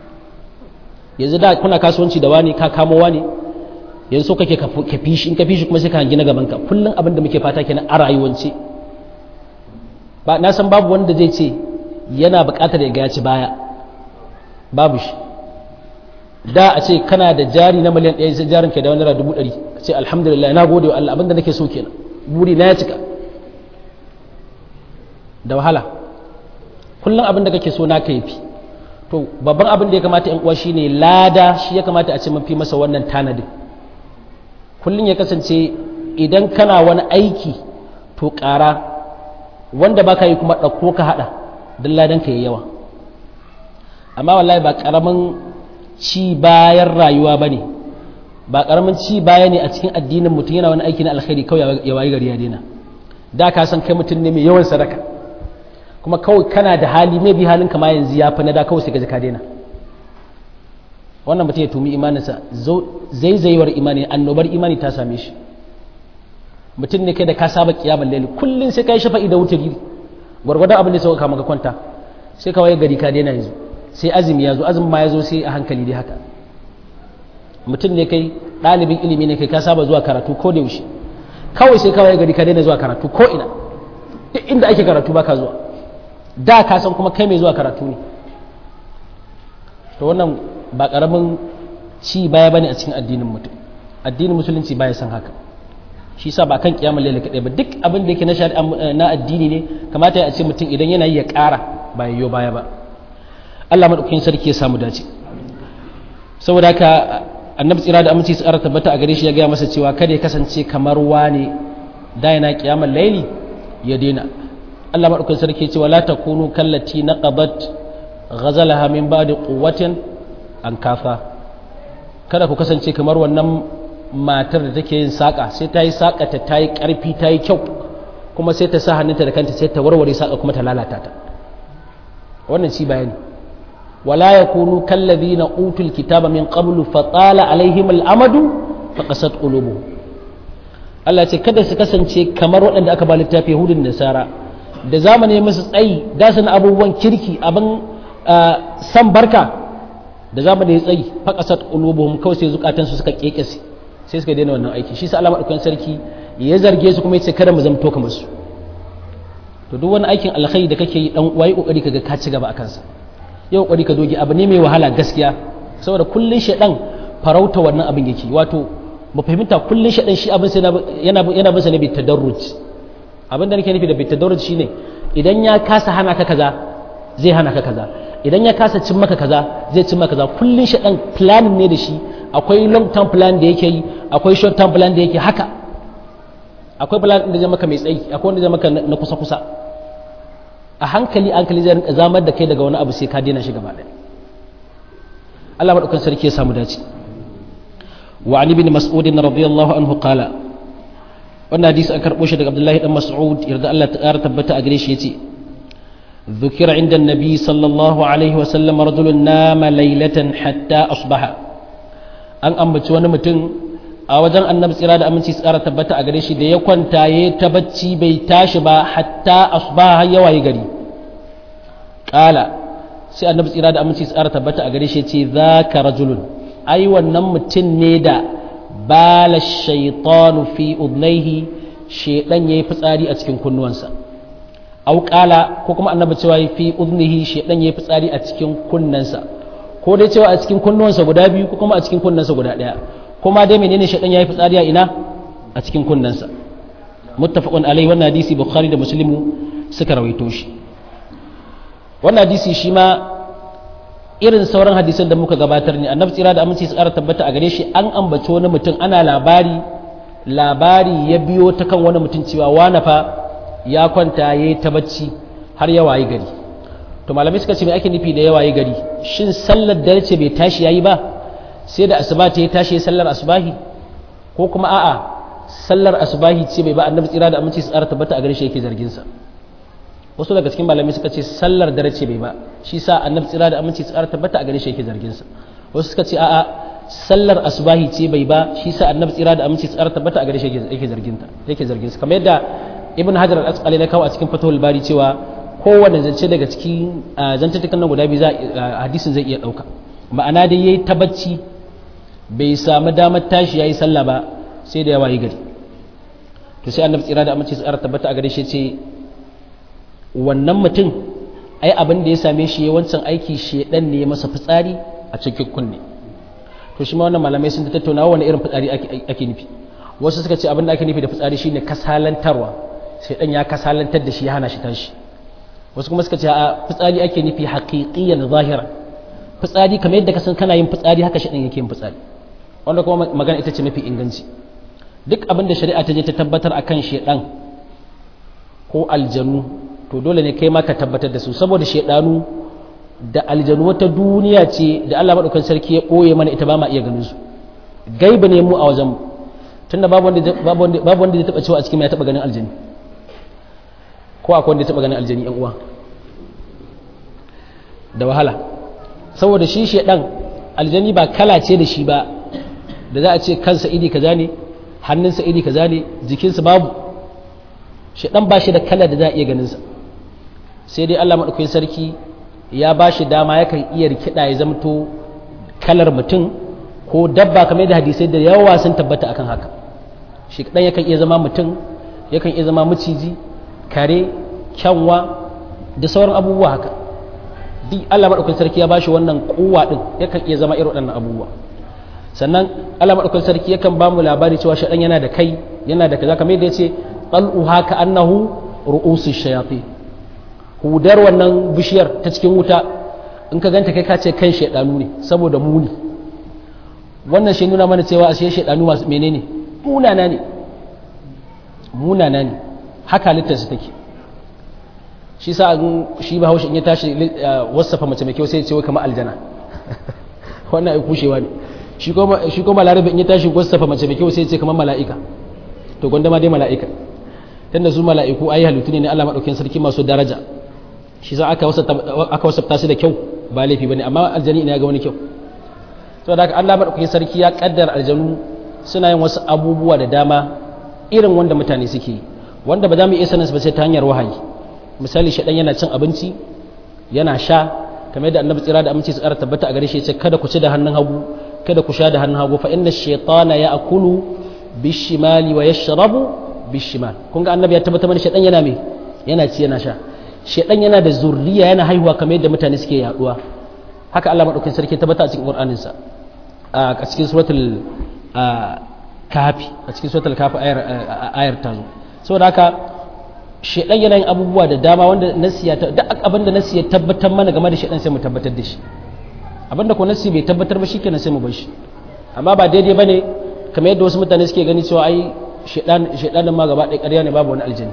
[SPEAKER 1] yanzu da kuna kasuwanci da wani ka kamo wani yanzu so kake ka fishi in ka fishi kuma sai ka hangi na gaban ka kullum abin da muke fata kenan a rayuwance ba na san babu wanda zai ce yana buƙatar ya ga ci baya babu shi da a ce kana da jari na miliyan ɗaya sai jarin ka da wani naira dubu ɗari a ce alhamdulillah na gode wa Allah abin da nake so kenan buri na ya cika da wahala kullum abin da kake so na ka yafi to babban abin da ya kamata yan uwa shine lada shi ya kamata a ce mafi masa wannan tanadin kullum ya kasance idan kana wani aiki to ƙara wanda ba ka yi kuma ɗauko ka haɗa don ladan ka yi yawa amma wallahi ba ƙaramin ci bayan rayuwa ba ne ba ƙaramin ci baya ne a cikin addinin mutum yana wani aiki na alkhairi kawai ya wayi gari ya daina da ka san kai mutum ne mai yawan sadaka kuma kawai kana da hali mai bi halin kama yanzu ya fi na da kawai sai ka ka daina wannan mutum ya tumi imaninsa zaizayewar imani annobar imani ta same shi mutum ne kai da ka saba kiyamar laili kullum sai ka yi shafa'i da wutar gwargwadon abin da sauka kama ka kwanta sai ka waye gari ka daina yanzu sai azumi ya zo azumi ma ya zo sai a hankali dai haka mutum ne kai ɗalibin ilimi ne kai ka saba zuwa karatu ko da yaushe kawai sai ka waye gari ka daina zuwa karatu ko ina duk inda ake karatu ba ka zuwa da ka san kuma kai mai zuwa karatu ne to wannan ba karamin ci baya bane a cikin addinin mutum addinin musulunci baya san haka shi sa ba kan kiyamar laila kadai ba duk abin da yake na shari'a na addini ne kamata ya ce mutum idan yana yi ya ƙara ba yayyo baya ba Allah madaukakin sarki ya samu dace saboda haka annabi tsira da aminci tsara tabbata a gare shi ya gaya masa cewa kada ya kasance kamar wani da yana kiyamar laili ya daina Allah madaukakin sarki ya ce wala takunu kallati naqadat ghazalaha min ba'di quwwatin an kafa kada ku kasance kamar wannan matar da take yin saƙa sai ta yi saƙa ta ta yi ƙarfi ta yi kyau kuma sai ta sa hannunta da kanta sai ta warware saƙa kuma ta lalata ta wannan shi bayani wala ya kunu kallazi na utul kitaba min qablu fa tsala alaihim al'amadu fa qasat qulubu Allah ce kada su kasance kamar waɗanda aka ba littafi Yahudun da Nasara da zamani musu tsayi da su abubuwan kirki abin san barka da zamani ya tsayi fa qasat qulubuhum kawai sai zukatansu suka kekese sai suka daina wannan aiki shi sa Allah madaukakin sarki ya zarge su kuma ya ce kada mu zamto kamar su to duk wani aikin alkhairi da kake yi dan uwa yi kokari kaga ka ci gaba akan sa yau kokari ka doge abu ne mai wahala gaskiya saboda kullun shedan farauta wannan abin yake wato mu fahimta kullun shedan shi abin sai yana yana bisa ne bi tadarruj abin da nake nufi da bi tadarruj shine idan ya kasa hana ka kaza zai hana ka kaza idan ya kasa cin maka kaza zai cin maka kaza kullun shedan planning ne da shi akwai long term plan da yake yi akwai short term plan da yake haka akwai plan da zai maka mai tsayi akwai wanda zai maka na kusa kusa a hankali hankali zai rinka zamar da kai daga wani abu sai ka daina shi gaba ɗaya Allah madaukan sarki ya samu dace wa an ibn mas'ud radiyallahu anhu qala wannan hadisi an karbo shi daga Abdullahi dan Mas'ud yarda Allah ta ƙara tabbata a gare shi yace ذكر عند النبي صلى الله عليه وسلم رجل نام ليلة حتى أصبح an ambaci wani mutum a wajen annabi tsira da aminci tsara tabbata a gare shi da ya kwanta ya ta bacci bai tashi ba hatta asbaha har yawaye gari kala sai annabi tsira da aminci tsara tabbata a gare shi ce zaka rajulun ai wannan mutum ne da bala shaytanu fi udnaihi shedan yayi fitsari a cikin kunnuwansa au kala ko kuma annabi cewa fi udnihi shedan yayi fitsari a cikin kunnansa ko dai cewa a cikin kunnuwansa guda biyu ko kuma a cikin kunnansa guda ɗaya kuma dai menene shaɗan ya yi fitsari a ina a cikin kunnansa muttafaqun alai wannan hadisi bukhari da muslimu suka rawaito shi wannan hadisi shi ma irin sauran hadisan da muka gabatar ne annabi tsira da aminci su ƙara tabbata a gare shi an ambaci wani mutum ana labari labari ya biyo ta kan wani mutum cewa wani fa ya kwanta ya yi ta bacci har ya wayi gari to malamai suka ce me ake nufi da ya wayi gari shin sallar dare ce bai tashi yayi ba sai da asuba ta ya tashi sallar asubahi ko kuma a'a sallar asubahi ce bai ba annabi tsira da aminci su tsara tabbata a gare shi yake zargin sa wasu daga cikin malamai suka ce sallar dare ce bai ba shi sa annabi tsira da aminci su tsara tabbata a gare shi yake zargin sa wasu suka ce a'a sallar asubahi ce bai ba shi sa annabi tsira da aminci su tsara tabbata a gare shi yake zargin ta yake zargin sa kamar yadda ibn hajar al-asqalani ya kawo a cikin fatahul bari cewa kowane zance daga cikin zantattukan nan guda biyu za hadisin zai iya ɗauka ma'ana dai yayi ta bacci bai samu damar tashi yayi sallah ba sai da yawa yi gari to sai annabi tsira da amince tsara tabbata a gare shi ce wannan mutum ai abin da ya same shi ya wancan aiki shedan ne ya masa fitsari a cikin kunne to shi ma wannan malamai sun tattauna wani irin fitsari ake nufi wasu suka ce abin da ake nufi da fitsari shine kasalantarwa shedan ya kasalantar da shi ya hana shi tashi wasu kuma suka ce a fitsari ake nufi haƙiƙiyan zahira fitsari kamar yadda ka san kana yin fitsari haka shi yake yin fitsari wanda kuma magana ita ce mafi inganci duk abin da shari'a ta je ta tabbatar akan shedan ko aljanu to dole ne kai ma ka tabbatar da su saboda shedanu da aljanu wata duniya ce da Allah madaukakin sarki ya ɓoye mana ita ba ma iya ganin su gaiba ne mu a wajen mu tunda babu wanda babu wanda babu wanda ya taba cewa a cikin ya taba ganin aljani ko akwai wanda ya taba ganin aljani yan uwa da wahala saboda shi shedan aljani ba kala ce da shi ba da za a ce kansa iri kaza ne hannunsa iri kaza ne jikinsa babu shedan ba shi da kala da za a iya ganin sa sai dai Allah madaukakin sarki ya ba shi dama yakan iya rikida ya zamto kalar mutum ko dabba kamar da hadisai da yawa sun tabbata akan haka shi kadan yakan iya zama mutum yakan iya zama maciji kare kyanwa da sauran abubuwa haka duk Allah madaukakin sarki ya bashi wannan kuwa din yakan iya zama irin waɗannan abubuwa sannan Allah madaukakin sarki yakan ba mu labari cewa shaidan yana da kai yana da kaza kamar yadda yace qal'u haka annahu ru'usu shayatin hudar wannan bishiyar ta cikin wuta in ka ganta kai ka ce kan shaidanu ne saboda muni wannan shi nuna mana cewa ashe shaidanu masu menene munana ne munana ne haka halittar su take shi sa shi ba haushi in ya tashi wasafa mace mai kyau sai ya ce wai kamar aljana wannan ai kushewa ne shi kuma shi kuma larabi in ya tashi wasafa mace mai kyau sai ya ce kamar mala'ika to gwanda ma dai mala'ika tunda su mala'iku ayi halittu ne Allah madaukakin sarki masu daraja shi za aka wasafta su da kyau ba laifi bane amma aljani ina ga wani kyau to da haka Allah madaukakin sarki ya kaddara aljanu suna yin wasu abubuwa da dama irin wanda mutane suke yi wanda ba za mu iya sanin ba sai ta hanyar wahayi misali shaɗan yana cin abinci yana sha kamar yadda annabi tsira da aminci su ƙara tabbata a gare shi ya ce kada ku ci da hannun hagu kada ku sha da hannun hagu fa inna shaytana ya'kulu bishimali wa yashrabu bishimal kun ga annabi ya tabbata mana shaɗan yana me yana ci yana sha shaɗan yana da zurriya yana haihuwa kamar yadda mutane suke yaduwa haka Allah madaukakin sarki tabbata a cikin Qur'anin sa a cikin suratul kafi a cikin suratul kafi ayar ayar ta zo saboda haka shedan yana yin abubuwa da dama wanda nasiya ta duk abin da nasiya tabbatar mana game da shedan sai mu tabbatar da shi abinda ko nasi bai tabbatar ba shikenan sai mu bar shi amma ba daidai bane kamar yadda wasu mutane suke gani cewa ai shedan shedanin ma gaba ɗaya ƙarya ne babu wani aljanna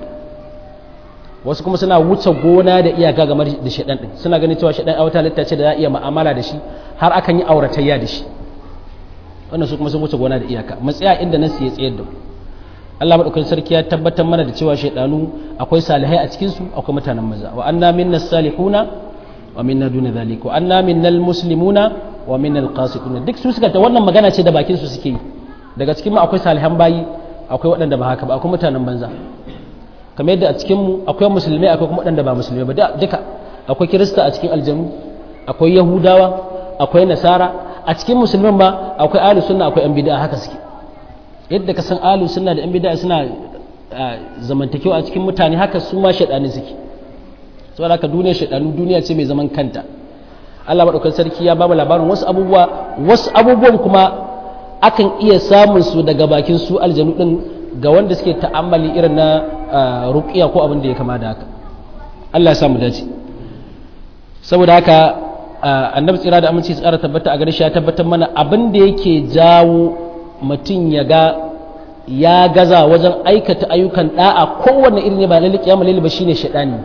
[SPEAKER 1] wasu kuma suna wuce gona da iyaka game da shedan din suna ganin cewa shedan a wata halitta ce da za a iya mu'amala da shi har akan yi auratayya da shi wannan su kuma sun wuce gona da iyaka matsaya inda nasi ya tsayar da mu Allah madaukakin sarki ya tabbatar mana da cewa shaidanu akwai salihai a cikin su akwai mutanen maza wa anna minna salihuna wa minna duna zalika wa anna minnal muslimuna wa minnal qasituna duk su suka ta wannan magana ce da bakin su suke yi daga cikin mu akwai salihan bayi akwai waɗanda ba haka ba akwai mutanen banza kamar yadda a cikin mu akwai musulmai akwai kuma waɗanda ba musulmai ba duka akwai kirista a cikin aljanu akwai yahudawa akwai nasara a cikin musulman ma akwai ahlus sunna akwai yan bid'a haka suke yadda ka san alu suna da yan bid'a suna zamantakewa a cikin mutane haka su ma shaɗani suke saboda haka duniyar shaɗanu duniya ce mai zaman kanta Allah madaukakin sarki ya bamu labarin wasu abubuwa wasu abubuwan kuma akan iya samun su daga bakin su aljanu din ga wanda suke ta'ammali irin na ruqiya ko abin da ya kama da haka Allah ya samu dace saboda haka annabi tsira da aminci tsara tabbata a gare shi ya tabbatar mana abin da yake jawo mutum ya ga ya gaza wajen aikata ayyukan da'a kowanne irin ne ba lalle kiyama lalle ba shine shedani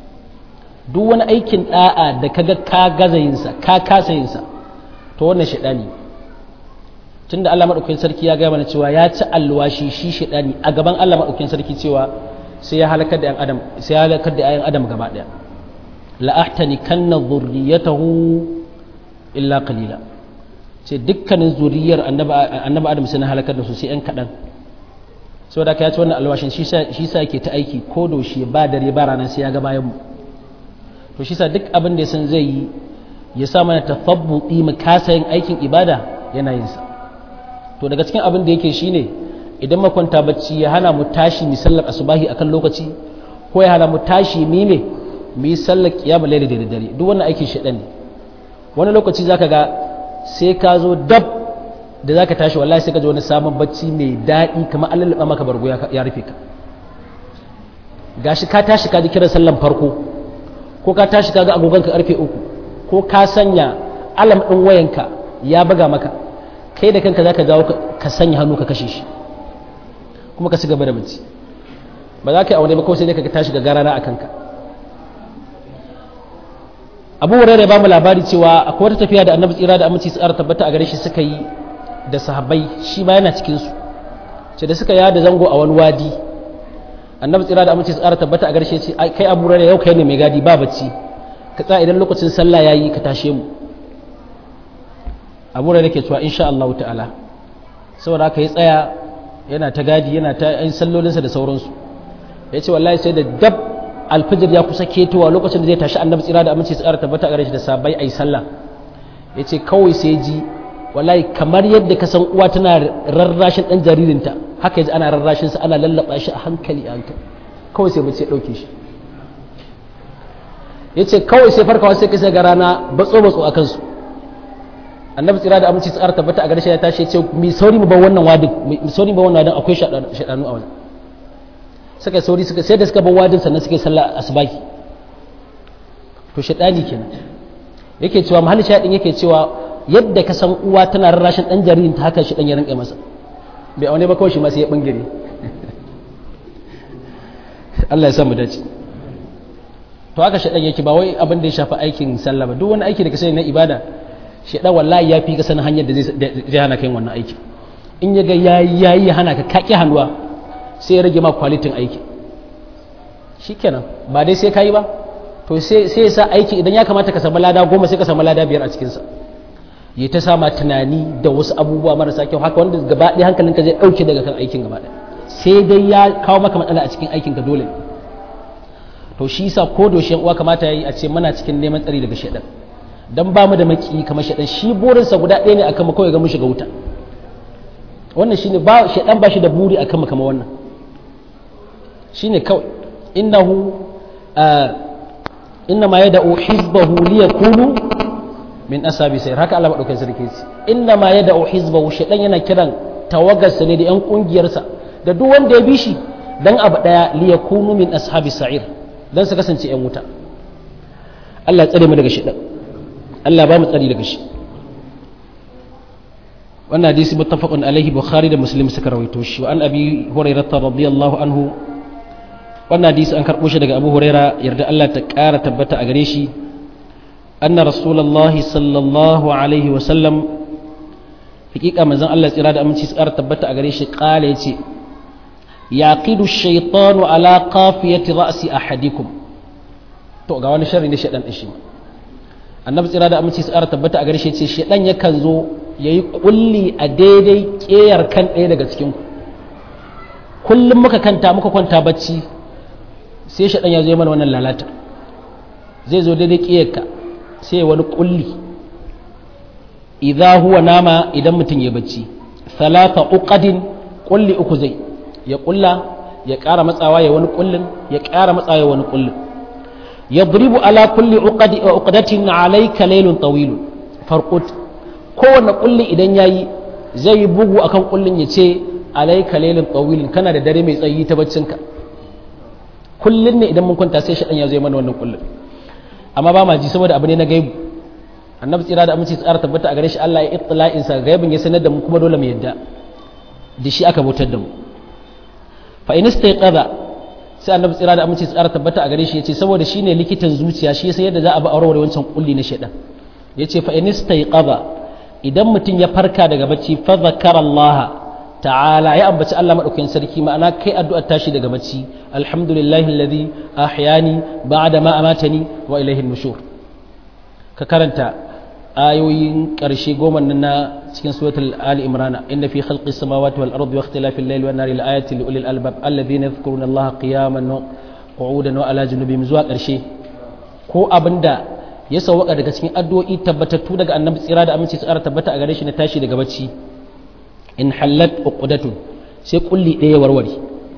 [SPEAKER 1] duk wani aikin da'a da kaga ka gaza yinsa ka kasa yinsa to wannan shedani tunda Allah madaukakin sarki ya gaya mana cewa ya ci alwashi shi shedani a gaban Allah madaukakin sarki cewa sai ya halakar da yan adam sai ya halakar da ayan adam gaba daya la ahtani kanna dhurriyatahu illa qalila ce dukkanin zuriyar annabi adam sai na halakar da su sai yan kaɗan saboda ka ya ci wannan alwashin shi sa yake ta aiki ko daushe ba dare ba rana sai ya ga bayan mu to shi sa duk abin da ya san zai yi ya sa mana tafabbuti mu kasa yin aikin ibada yana yin sa to daga cikin abin da yake shine idan makwanta bacci ya hana mu tashi mu sallar asubahi akan lokaci ko ya hana mu tashi mi me mu yi sallar kiyamul layli da dare duk wannan aikin shedan ne wani lokaci zaka ga sai ka zo dab da za ka tashi wallahi sai ka ji wani samun bacci mai daɗi kamar an lalaba maka bargo ya rufe ka gashi ka tashi ka ji kiran sallan farko ko ka tashi ka ga agogon ka karfe uku ko ka sanya alam ɗin wayanka ya buga maka kai da kanka za ka dawo ka sanya hannu ka kashe shi kuma ka ci gaba da bacci ba za ka yi aure ba kawai sai dai ka tashi ga garana a kanka abu wurai ba mu labari cewa akwai wata tafiya da annabi tsira da aminci su tabbata a gare shi suka yi da sahabbai shi ma yana cikin su ce da suka yada zango a wani wadi annabi tsira da aminci su tabbata a gare shi ce kai abu wurai yau kai ne mai gadi ba bacci ka tsaya idan lokacin sallah yayi ka tashe mu abu wurai ke cewa insha Allah ta'ala saboda haka ya tsaya yana ta gadi yana ta yin sallolinsa da sauransu ya ce wallahi sai da dab alfijir ya kusa ketowa lokacin da zai tashi annabi tsira da aminci tsara tabbata gare shi da sabai ayi sallah yace kawai sai ji wallahi kamar yadda ka san uwa tana rarrashin dan jaririnta haka yaji ana rarrashin sa ana lallaba shi a hankali a hankali kawai sai bace dauke shi yace kawai sai farkawa sai kai ga rana batso batso akan su annabi tsira da aminci tsara tabbata a garshe ya tashi ya ce mi sauri mu bar wannan wadin mi sauri mu bar wannan wadin akwai shaɗanu a wajen suka sauri suka sai da suka bar wadin sannan suka yi sallah asbaki to shaɗani kenan yake cewa mahallin shaɗin yake cewa yadda ka san uwa tana rarrashin ɗan jaririn ta haka shi ɗan ya rinƙe masa bai aune ba kawai shi ma sai ya ɓangare Allah ya sa mu dace to haka shaɗan yake ba wai abin da ya shafi aikin sallah ba duk wani aiki da ka sani na ibada shaɗan wallahi ya fi ka sanin hanyar da zai hana kai wannan aiki in ya ga yayi yayi hana ka kaki hannuwa sai ya rage ma kwalitin aiki shikenan ba dai sai kai ba to sai ya sa aiki idan ya kamata ka samu lada goma sai ka samu lada biyar a cikinsa ya ta sama tunani da wasu abubuwa marasa kyau haka wanda gaba ɗaya hankalinka zai ɗauke daga kan aikin gaba ɗaya sai dai ya kawo maka matsala a cikin aikinka dole to shi yasa ko da uwa kamata yayi a ce muna cikin neman tsari daga shedan dan ba mu da maki kamar shedan shi burinsa guda ɗaya ne akan mu kawai ga mu shiga wuta wannan shine ba shedan ba shi da buri akan mu kamar wannan shine kawai innahu إنما يدعو حزبه ليكونوا من أصحاب السير هكا الله مدوكين sarki ce إنما يدعو حزبه shedan yana kiran tawagarsa ne da yan kungiyarsa da duk wanda ya bi shi dan abu daya liyakunu min ashabi sa'ir dan su kasance yan wuta Allah ya tsare mu daga shedan Allah ba mu tsari daga shi wannan hadisi muttafaqun alaihi bukhari da muslim suka rawaito shi wa an abi hurairah radiyallahu anhu wannan hadisi an karɓo shi daga abu huraira yarda Allah ta ƙara tabbata a gare shi anna rasulullahi sallallahu alaihi wa sallam hakika manzon Allah tsira da aminci su ƙara tabbata a gare shi ƙala yace yaqidu shaytanu ala qafiyati ra'si ahadikum to ga wani sharri ne shaydan din shi annabi tsira da aminci su ƙara tabbata a gare shi yace shaydan yakan zo yayi kulli a daidai ƙeyar kan ɗaya daga cikin ku kullum muka kanta muka kwanta bacci sai shaɗan ya zo mana wannan lalata zai zo daidai ƙiyarka sai wani ƙulli idza huwa nama idan mutum ya bacci salata uqadin ƙulli uku zai ya ƙulla ya ƙara matsawa ya wani ƙullin ya ƙara matsawa ya wani ƙullin yadribu ala kulli uqdatin alayka laylun tawil farqut kowanne ƙulli idan yayi zai bugu akan ƙullin ya ce alayka laylun tawil kana da dare mai tsayi ta baccinka kullum ne idan mun kwanta sai shaɗan ya zo mana wannan kullum amma ba ma ji saboda abu ne na gaibu annabi tsira da aminci tsara tabbata a gare shi Allah ya itla'in sa gaibin ya sanar da mu kuma dole mu yadda da shi aka bautar da mu fa in istayqadha sai annabi tsira da aminci tsara tabbata a gare shi yace saboda shine likitan zuciya shi yasa yadda za a ba aure wancan kulli na shaɗan yace fa in istayqadha idan mutum ya farka daga bacci fa zakara Allah ta'ala ya ambaci Allah madaukakin sarki ma'ana kai addu'ar tashi daga bacci alhamdulillahi alladhi ahyani ba'da ma amatani wa ilayhi nushur ka karanta ayoyin ƙarshe goma na cikin suratul ali imran inna fi khalqis samawati wal ardi wa ikhtilafil layli wan nahari laayatin li ulil albab alladhina yadhkuruna allaha qiyaman wa qu'udan wa ala junubihim zuwa ƙarshe ko abinda ya sauwaka daga cikin addu'o'i tabbatattu daga annabi tsira da aminci tsara tabbata a gare shi na tashi daga bacci in hallat uqdatun sai kulli ɗaya warware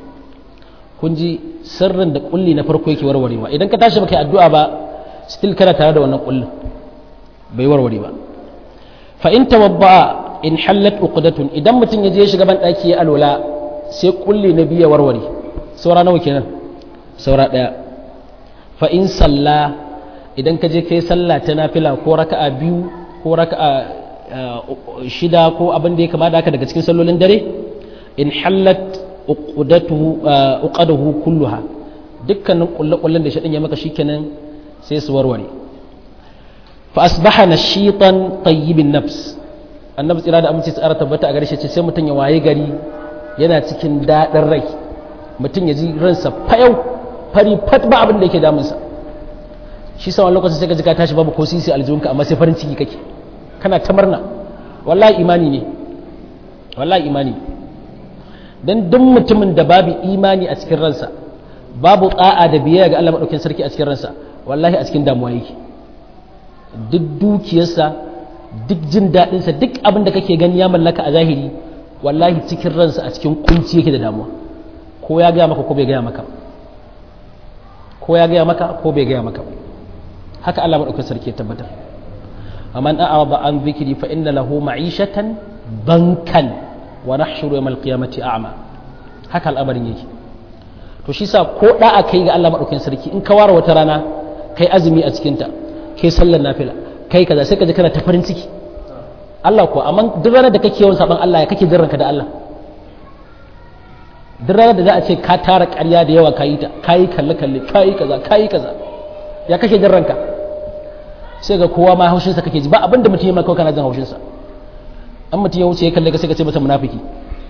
[SPEAKER 1] kun ji sirrin da kulli na farko yake warwarewa idan ka tashi baka addu'a ba still kana tare da wannan kullin bai warware ba fa in tawadda in hallat uqdatun idan mutum ya je shiga ban daki ya alwala sai kulli na biya warware saura nawa kenan saura daya fa in salla idan ka je kai sallah ta nafila ko raka'a biyu ko raka'a shida ko abin da ya kama da haka daga cikin sallolin dare in hallat uqadahu kulluha dukkanin kullakullen da shaɗin ya maka shikenan sai su warware fa asbaha nashitan tayyibin nafs annabi tsira da aminci tsara tabbata a gare shi sai mutum ya waye gari yana cikin daɗin rai mutum ya ji ransa fayau fari fat ba abin da yake damunsa shi sa wani lokacin sai ka ji ka tashi babu ko sisi aljihunka amma sai farin ciki kake kana ta murna wallahi imani ne wallahi imani dan duk mutumin da babu imani a cikin ransa babu tsa'a da biyayya ga Allah madaukakin sarki a cikin ransa wallahi a cikin damuwa yake duk dukiyarsa duk jin daɗinsa duk abin da kake gani ya mallaka a zahiri wallahi cikin ransa a cikin kunci yake da damuwa ko ya gaya maka ko bai gaya maka ko ya gaya maka ko bai gaya maka haka Allah madaukakin sarki ya tabbatar man a'rada an dhikri fa inna lahu ma'ishatan bankan wa nahshuru yawmal qiyamati a'ma haka al'amarin yake to shi sa ko da a kai ga Allah madaukakin sarki in ka ware wata rana kai azumi a cikin ta kai sallar nafila kai kaza sai ka ji kana ta farin ciki Allah ko amma duk ranar da kake yawan saban Allah ya kake jin ranka da Allah duk ranar da za a ce ka tara ƙarya da yawa kayi ta kayi kalle kalle kayi kaza kayi kaza ya kake jin ranka sai ga kowa ma haushinsa kake ji ba abin da mutum ya maka kana jin haushinsa an mutum ya wuce ya kalle ka sai ka ce masa munafiki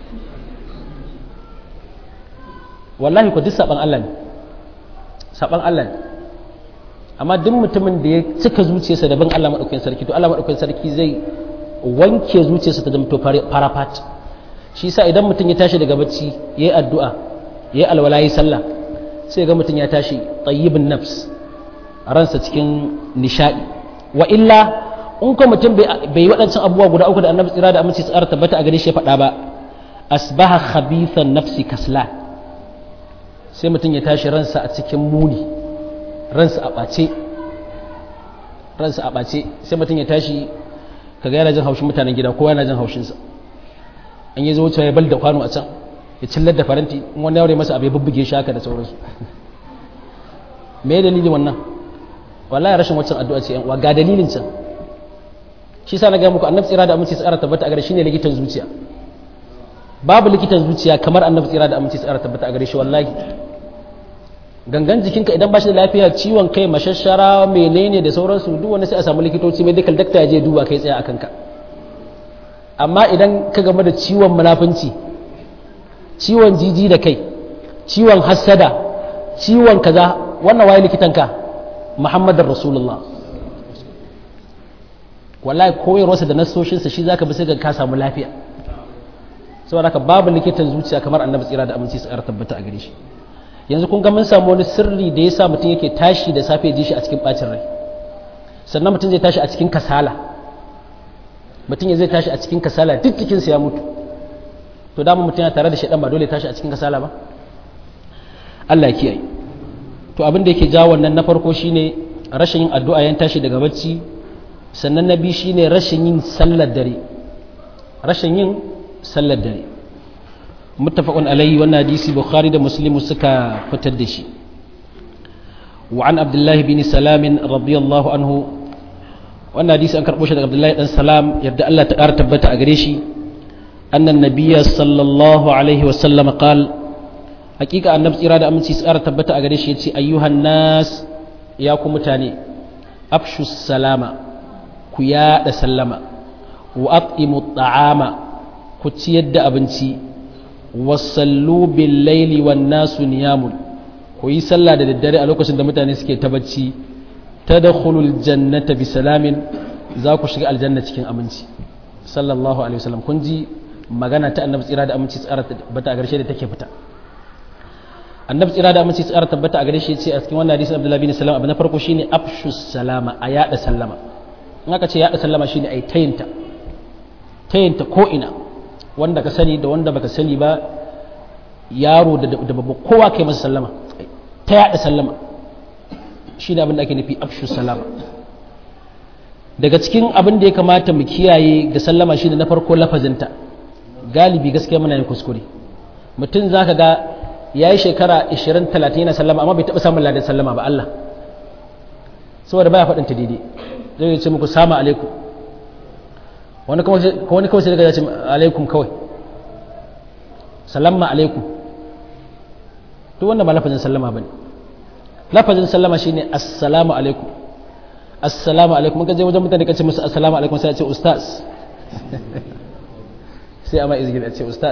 [SPEAKER 1] wallahi ko duk saban Allah ne saban Allah ne amma duk mutumin da ya cika zuciyarsa da bin Allah madaukakin sarki to Allah madaukakin sarki zai wanke zuciyarsa ta zama farafat shi yasa idan mutum ya tashi daga bacci yayi addu'a yayi alwala yayi sallah sai ga mutum ya tashi tayyibin nafs ransa cikin nishadi wa illa in ko mutum bai yi waɗancan abubuwa guda uku da annabi tsira da aminci tsara tabbata a gare shi ya faɗa ba asbaha khabithan nafsi kasla sai mutum ya tashi ransa a cikin muni ransa a ɓace ransa a ɓace sai mutum ya tashi kaga yana jin haushin mutanen gida kowa yana jin haushinsa an yi zuwa ya bal da kwano a can ya cillar da faranti in wani yaure masa abu ya bubbuge shi haka da sauransu me ya dalilin wannan wallahi rashin waccan addu'a ce yan uwa ga dalilin can shi sa na ga muku annabi tsira da aminci tsara tabbata a gare shi ne likitan zuciya babu likitan zuciya kamar annabi tsira da aminci tsara tabbata a gare shi wallahi gangan jikinka idan ba shi da lafiya ciwon kai mashashara menene da sauransu duk wani sai a samu likitoci medical doctor ya je duba kai tsaya akan ka amma idan ka game da ciwon munafunci ciwon jiji da kai ciwon hassada ciwon kaza wannan waye likitanka muhammadin rasulullah wallahi koyarwarsa da nasoshinsa shi zaka bi sai ka samu lafiya saboda haka babu likitan zuciya kamar annabi tsira da aminci tsara tabbata a gare shi yanzu kun ga mun samu wani sirri da yasa mutum yake tashi da safe ji shi a cikin bacin rai sannan mutum zai tashi a cikin kasala mutum zai tashi a cikin kasala duk jikinsa ya mutu to dama mutum yana tare da shaɗan ba dole tashi a cikin kasala ba Allah ya kiyaye to abin da yake jawo wannan na farko shine rashin yin addu'a yan tashi daga bacci sannan na biyu shine rashin yin sallar dare rashin yin sallar dare muttafaqun alayhi wannan hadisi bukhari da muslim suka fitar da shi wa an abdullahi bin salam radiyallahu anhu wannan hadisi an karbo shi daga abdullahi dan salam yadda Allah ta ƙara tabbata a gare shi annan nabiyya sallallahu alaihi wa sallam qal hakika annabi tsira da aminci su ƙara tabbata a gare shi yace ayyuhan nas ya ku mutane afshu salama ku yaɗa sallama wa at'imu ta'ama ku ciyar da abinci wasallu bil laili wan nasu niyamun ku yi sallah da daddare a lokacin da mutane suke ta bacci tadkhulul jannata bi salamin za ku shiga aljanna cikin aminci sallallahu alaihi wasallam kun ji magana ta annabi tsira da aminci tsara tabbata a garshe da take fita annabi tsira da aminci tsara tabbata a gare shi ce a cikin wannan hadisin abdullahi bin salam abu na farko shine afshus salama a yada sallama in aka ce yada sallama shine ai tayinta tayinta ko ina wanda ka sani da wanda baka sani ba yaro da babba kowa kai masa sallama ta yada sallama shi ne abin da ake nufi afshu salama daga cikin abin da ya kamata mu kiyaye ga sallama shi ne na farko lafazinta galibi gaskiya muna yin kuskure mutum za ka ga ya yi shekara 20-30 yana sallama amma bai taɓa samun ladan sallama ba Allah saboda baya faɗinta daidai zai ce muku sama alaikum wani kawai sai daga ya ce alaikum kawai salama alaikum duk wanda ba lafazin sallama ba ne lafazin sallama shi ne assalamu alaikum assalamu alaikum ka je wajen mutane ka ce musu assalamu alaikum sai a ce ustaz sai a ma izgin a ce ustaz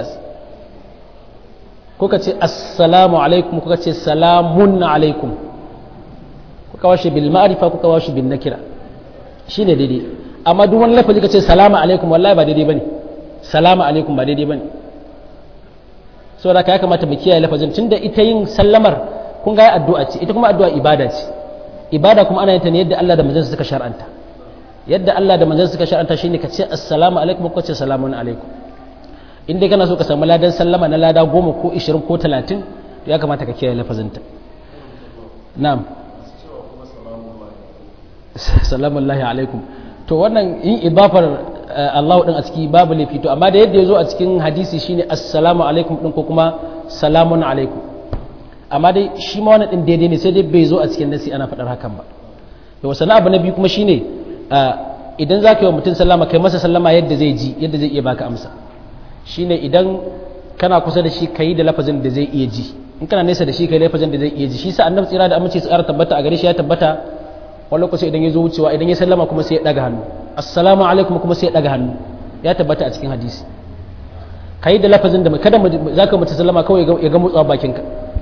[SPEAKER 1] ko ka ce assalamu alaikum ko ka ce salamun alaikum ko ka washe bil ma'rifa ko ka washe bin nakira shine daidai amma duk wani lafazi ka ce salamu alaikum wallahi ba daidai bane salamu alaikum ba daidai bane saboda ka ya kamata mu kiyaye lafazin tunda ita yin sallamar kun ga addu'a ce ita kuma addu'a ibada ce ibada kuma ana yin ta ne yadda Allah da manzon suka shar'anta yadda Allah da manzon suka shar'anta shine ka ce assalamu alaikum ko ce salamun alaikum in dai kana so ka samu ladan sallama na lada goma ko ishirin ko talatin to ya kamata ka kiyaye lafazinta na'am salamun lahi alaikum to wannan in idafar Allah din a ciki babu laifi to amma da yadda ya zo a cikin hadisi shine assalamu alaikum din ko kuma salamun alaikum amma dai shi ma wannan din daidai ne sai dai bai zo a cikin nasi ana faɗar hakan ba to wasu abu na biyu kuma shine idan za ka yi wa mutum sallama kai masa sallama yadda zai ji yadda zai iya baka amsa shine idan kana kusa da shi ka yi da lafazin da zai iya ji in kana nesa da shi ka yi lafazin da zai iya ji shi sa annabi tsira da amince su ƙara tabbata a gare shi ya tabbata wani lokaci idan ya zo wucewa idan ya sallama kuma sai ya ɗaga hannu assalamu alaikum kuma sai ya ɗaga hannu ya tabbata a cikin hadisi ka yi da lafazin da kada za ka mutu sallama kawai ya ga motsawa bakinka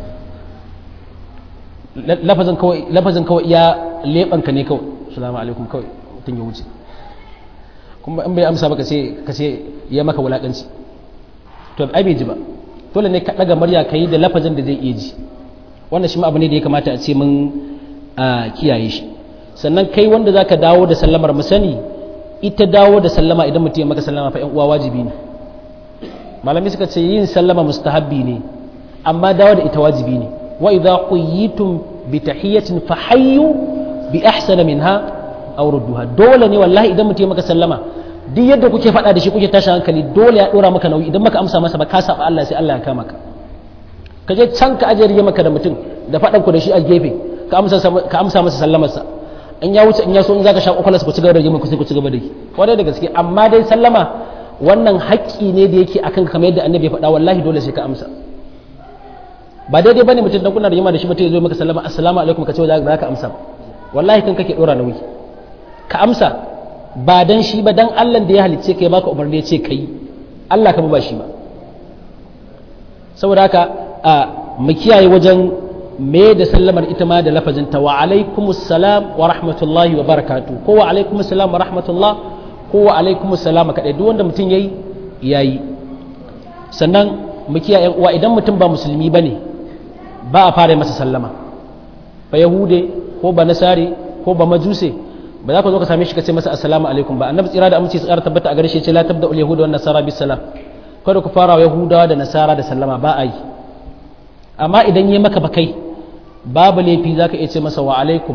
[SPEAKER 1] lafazin kawai lafazin kawai ya leɓanka ne kawai assalamu alaikum kawai mutum ya wuce kuma in bai amsa baka sai ka ce ya maka wulakanci to ai bai ji ba dole ne ka daga murya ka yi da lafazin da zai iya ji wannan shi ma abu ne da ya kamata a ce mun kiyaye shi sannan kai wanda zaka dawo da sallamar mu sani ita dawo da sallama idan mutum ya maka sallama fa yan uwa wajibi ne malami suka ce yin sallama mustahabbi ne amma dawo da ita wajibi ne wa idza quyitum bi tahiyatin fahayyu bi ahsana minha aw rudduha dole ne wallahi idan mutum ya maka sallama duk yadda kuke faɗa da shi kuke tashi hankali dole ya dora maka nauyi idan maka amsa masa ba ka saba Allah sai Allah ya kama ka ka je can ka ajiye maka da mutum da faɗan ku da shi a gefe ka amsa ka amsa masa sallamar sa in ya wuce in ya so in zaka sha kokolas ku ci gaba da yi ku sai ku ci gaba da yi kwarai da gaske amma dai sallama wannan haƙƙi ne da yake akan kamar yadda annabi ya faɗa wallahi dole sai ka amsa ba daidai bane mutum dan kuna da yamma da shi mutum ya zo maka sallama assalamu alaikum ka ce za ka amsa wallahi kan kake dora nauyi ka amsa ba dan shi ba dan Allah da ya halicce ka ya baka umarni ya ce kai Allah ka ba shi ba saboda haka a mu kiyaye wajen me da sallamar ita ma da lafazin ta wa alaikumus salam wa rahmatullahi wa barakatu ko wa alaikumus salam wa rahmatullah ko wa alaikumus salam kadai duk wanda mutum yayi yayi sannan mu kiyaye uwa idan mutum ba musulmi bane ba a fara masa sallama ba yahude ko ba nasari ko ba majuse ba za ka zo ka same shi ka ce masa assalamu alaikum ba annabi tsira da aminci tsara tabbata a gare shi ce la tabda ul yahuda wan nasara bis salam kada ku fara yahudawa da nasara da sallama ba a yi amma idan yi maka bakai babu laifi za ka iya ce masa wa alaikum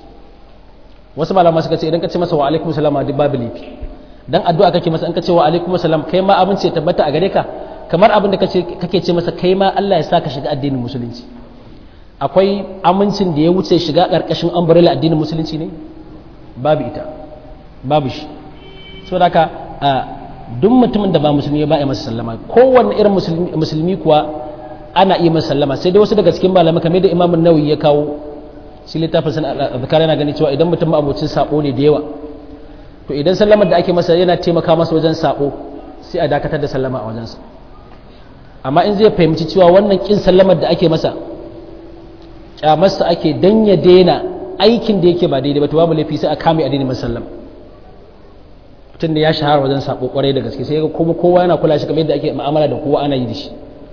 [SPEAKER 1] wasu malama suka ce idan ka ce masa wa alaikum salama duk babu laifi dan addu'a kake masa in ka ce wa alaikum salam kai ma abin ce tabbata a gare ka kamar abin da kake ce masa kai ma Allah ya sa ka shiga addinin musulunci akwai amincin da ya wuce shiga karkashin umbrella addinin musulunci ne babu ita babu shi saboda haka duk mutumin da ba musulmi ba ya masa sallama kowanne irin musulmi kuwa ana iya masa sallama sai dai wasu daga cikin malamai kamar da imamun nawawi ya kawo shi littafin sana azkar yana gani cewa idan mutum abocin sabo ne da yawa to idan sallamar da ake masa yana taimaka masa wajen sabo sai a dakatar da sallama a wajensa amma in zai fahimci cewa wannan kin sallamar da ake masa kyamarsa ake dan ya daina aikin da yake ba daidai ba to babu laifi sai a kame addinin musallam mutum da ya shahara wajen sabo kwarai da gaske sai kuma kowa yana kula shi kamar yadda ake mu'amala da kowa ana yi da shi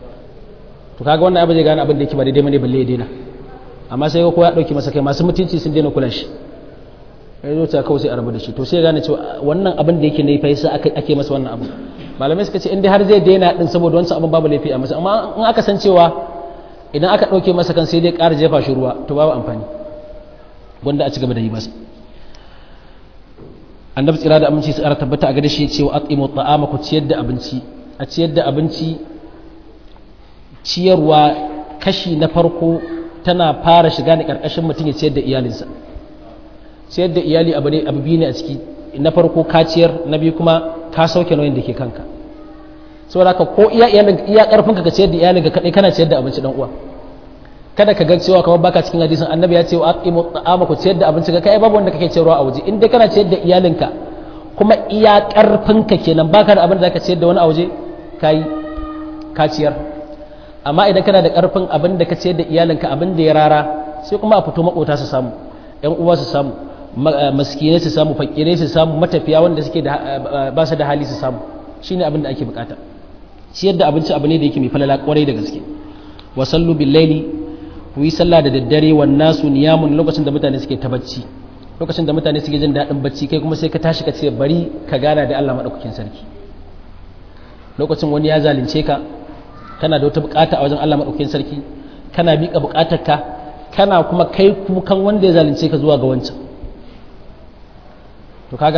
[SPEAKER 1] to kaga wannan abin zai gane abin da yake ba daidai bane balle ya daina amma sai kowa ya dauki masa kai masu mutunci sun daina kula shi ya zo ta kawai sai a rabu da shi to sai ya gane cewa wannan abin da yake ne fa yasa ake masa wannan abu malamai suka ce in dai har zai daina din saboda wancan abin babu laifi a masa amma in aka san cewa idan aka dauke masa kan sai dai ƙara jefa shi ruwa to babu amfani wanda a ci gaba da yi masa annabi tsira da aminci su tabbata a gare shi cewa aqimu ta'ama ku ciyar da abinci a ciyar da abinci ciyarwa kashi na farko tana fara shiga ne karkashin mutum ya ciyar da iyalinsa ciyar da iyali abu ne abu biyu ne a ciki na farko ka ciyar na biyu kuma ka sauke nauyin da ke kanka saboda ka ko iya iyalin iya karfin ka ciyar da iyalinka kadai kana ciyar da abinci dan uwa kada ka ga cewa kamar baka cikin hadisin annabi ya ce wa aqimu ta'ama ku ciyar da abinci ka kai babu wanda kake ciyarwa a waje in dai kana ciyar da iyalinka kuma iya karfin ka kenan baka da abin da zaka ciyar da wani a waje kai ka ciyar amma idan kana da karfin abin da ka ciyar da iyalinka abin da ya rara sai kuma a fito makota su samu yan uwa su samu maskinai su samu fakirai su samu matafiya wanda suke da ba su da hali su samu shine abin da ake bukata ciyar da abinci abu ne da yake mai falala kwarai da gaske wa sallu bil laili ku yi sallah da daddare wa nasu niyamun lokacin da mutane suke ta bacci lokacin da mutane suke jin daɗin bacci kai kuma sai ka tashi ka ce bari ka gana da Allah madaukakin sarki lokacin wani ya zalunce ka kana da wata bukata a wajen Allah maɗaukakin sarki kana miƙa bukatarka kana kuma kai kukan wanda ya zalunce ka zuwa ga wancan to kaga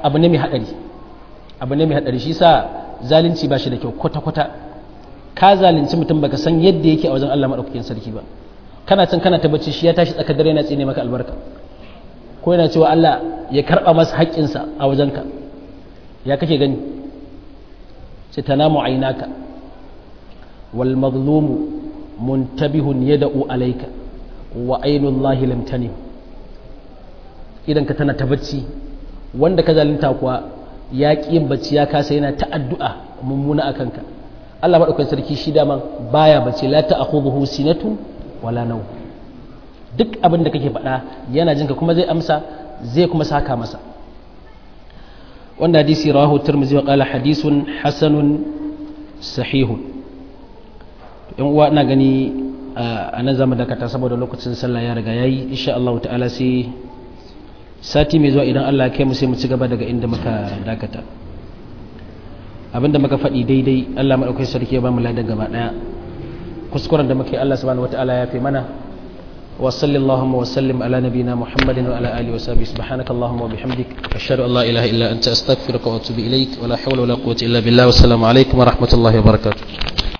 [SPEAKER 1] abu ne mai hadari abu ne mai hadari shi sa zalunci ba shi da kyau kwata kwata ka zalunci mutum baka san yadda yake a wajen Allah madaukakin sarki ba kana can kana tabbaci shi ya tashi tsakar dare yana tsine maka albarka ko yana cewa Allah ya karba masa haƙƙinsa a wajenka ya kake gani sai tanamu ainaka wal mazlumu muntabihun yad'u alayka wa ainullahi lam tanim idan ka tana ta bacci wanda ka zalunta kuwa ya ƙi yin bacci ya kasa yana ta addu'a mummuna akan ka Allah madaukakin sarki shi daman baya bacci la ta'khudhuhu sinatun wala naw duk abin da kake faɗa yana jinka kuma zai amsa zai kuma saka masa wanda hadisi rawahu tirmidhi wa qala hadithun hasanun sahihun yan uwa ina gani a nan zamu dakata saboda lokacin sallah ya riga yayi insha Allah ta'ala sai sati mai zuwa idan Allah ya kai mu sai mu ci gaba daga inda muka dakata abinda muka faɗi daidai Allah madaukakin sarki ya ba mu ladan gaba daya kuskuren da muke Allah subhanahu wataala ya fi mana wa sallallahu wa sallim ala nabina muhammadin wa ala alihi wa sahbihi subhanaka allahumma wa bihamdik ashhadu an la ilaha illa anta astaghfiruka wa atubu ilaik wa la hawla wa la quwwata illa billah wa assalamu alaikum wa rahmatullahi wa barakatuh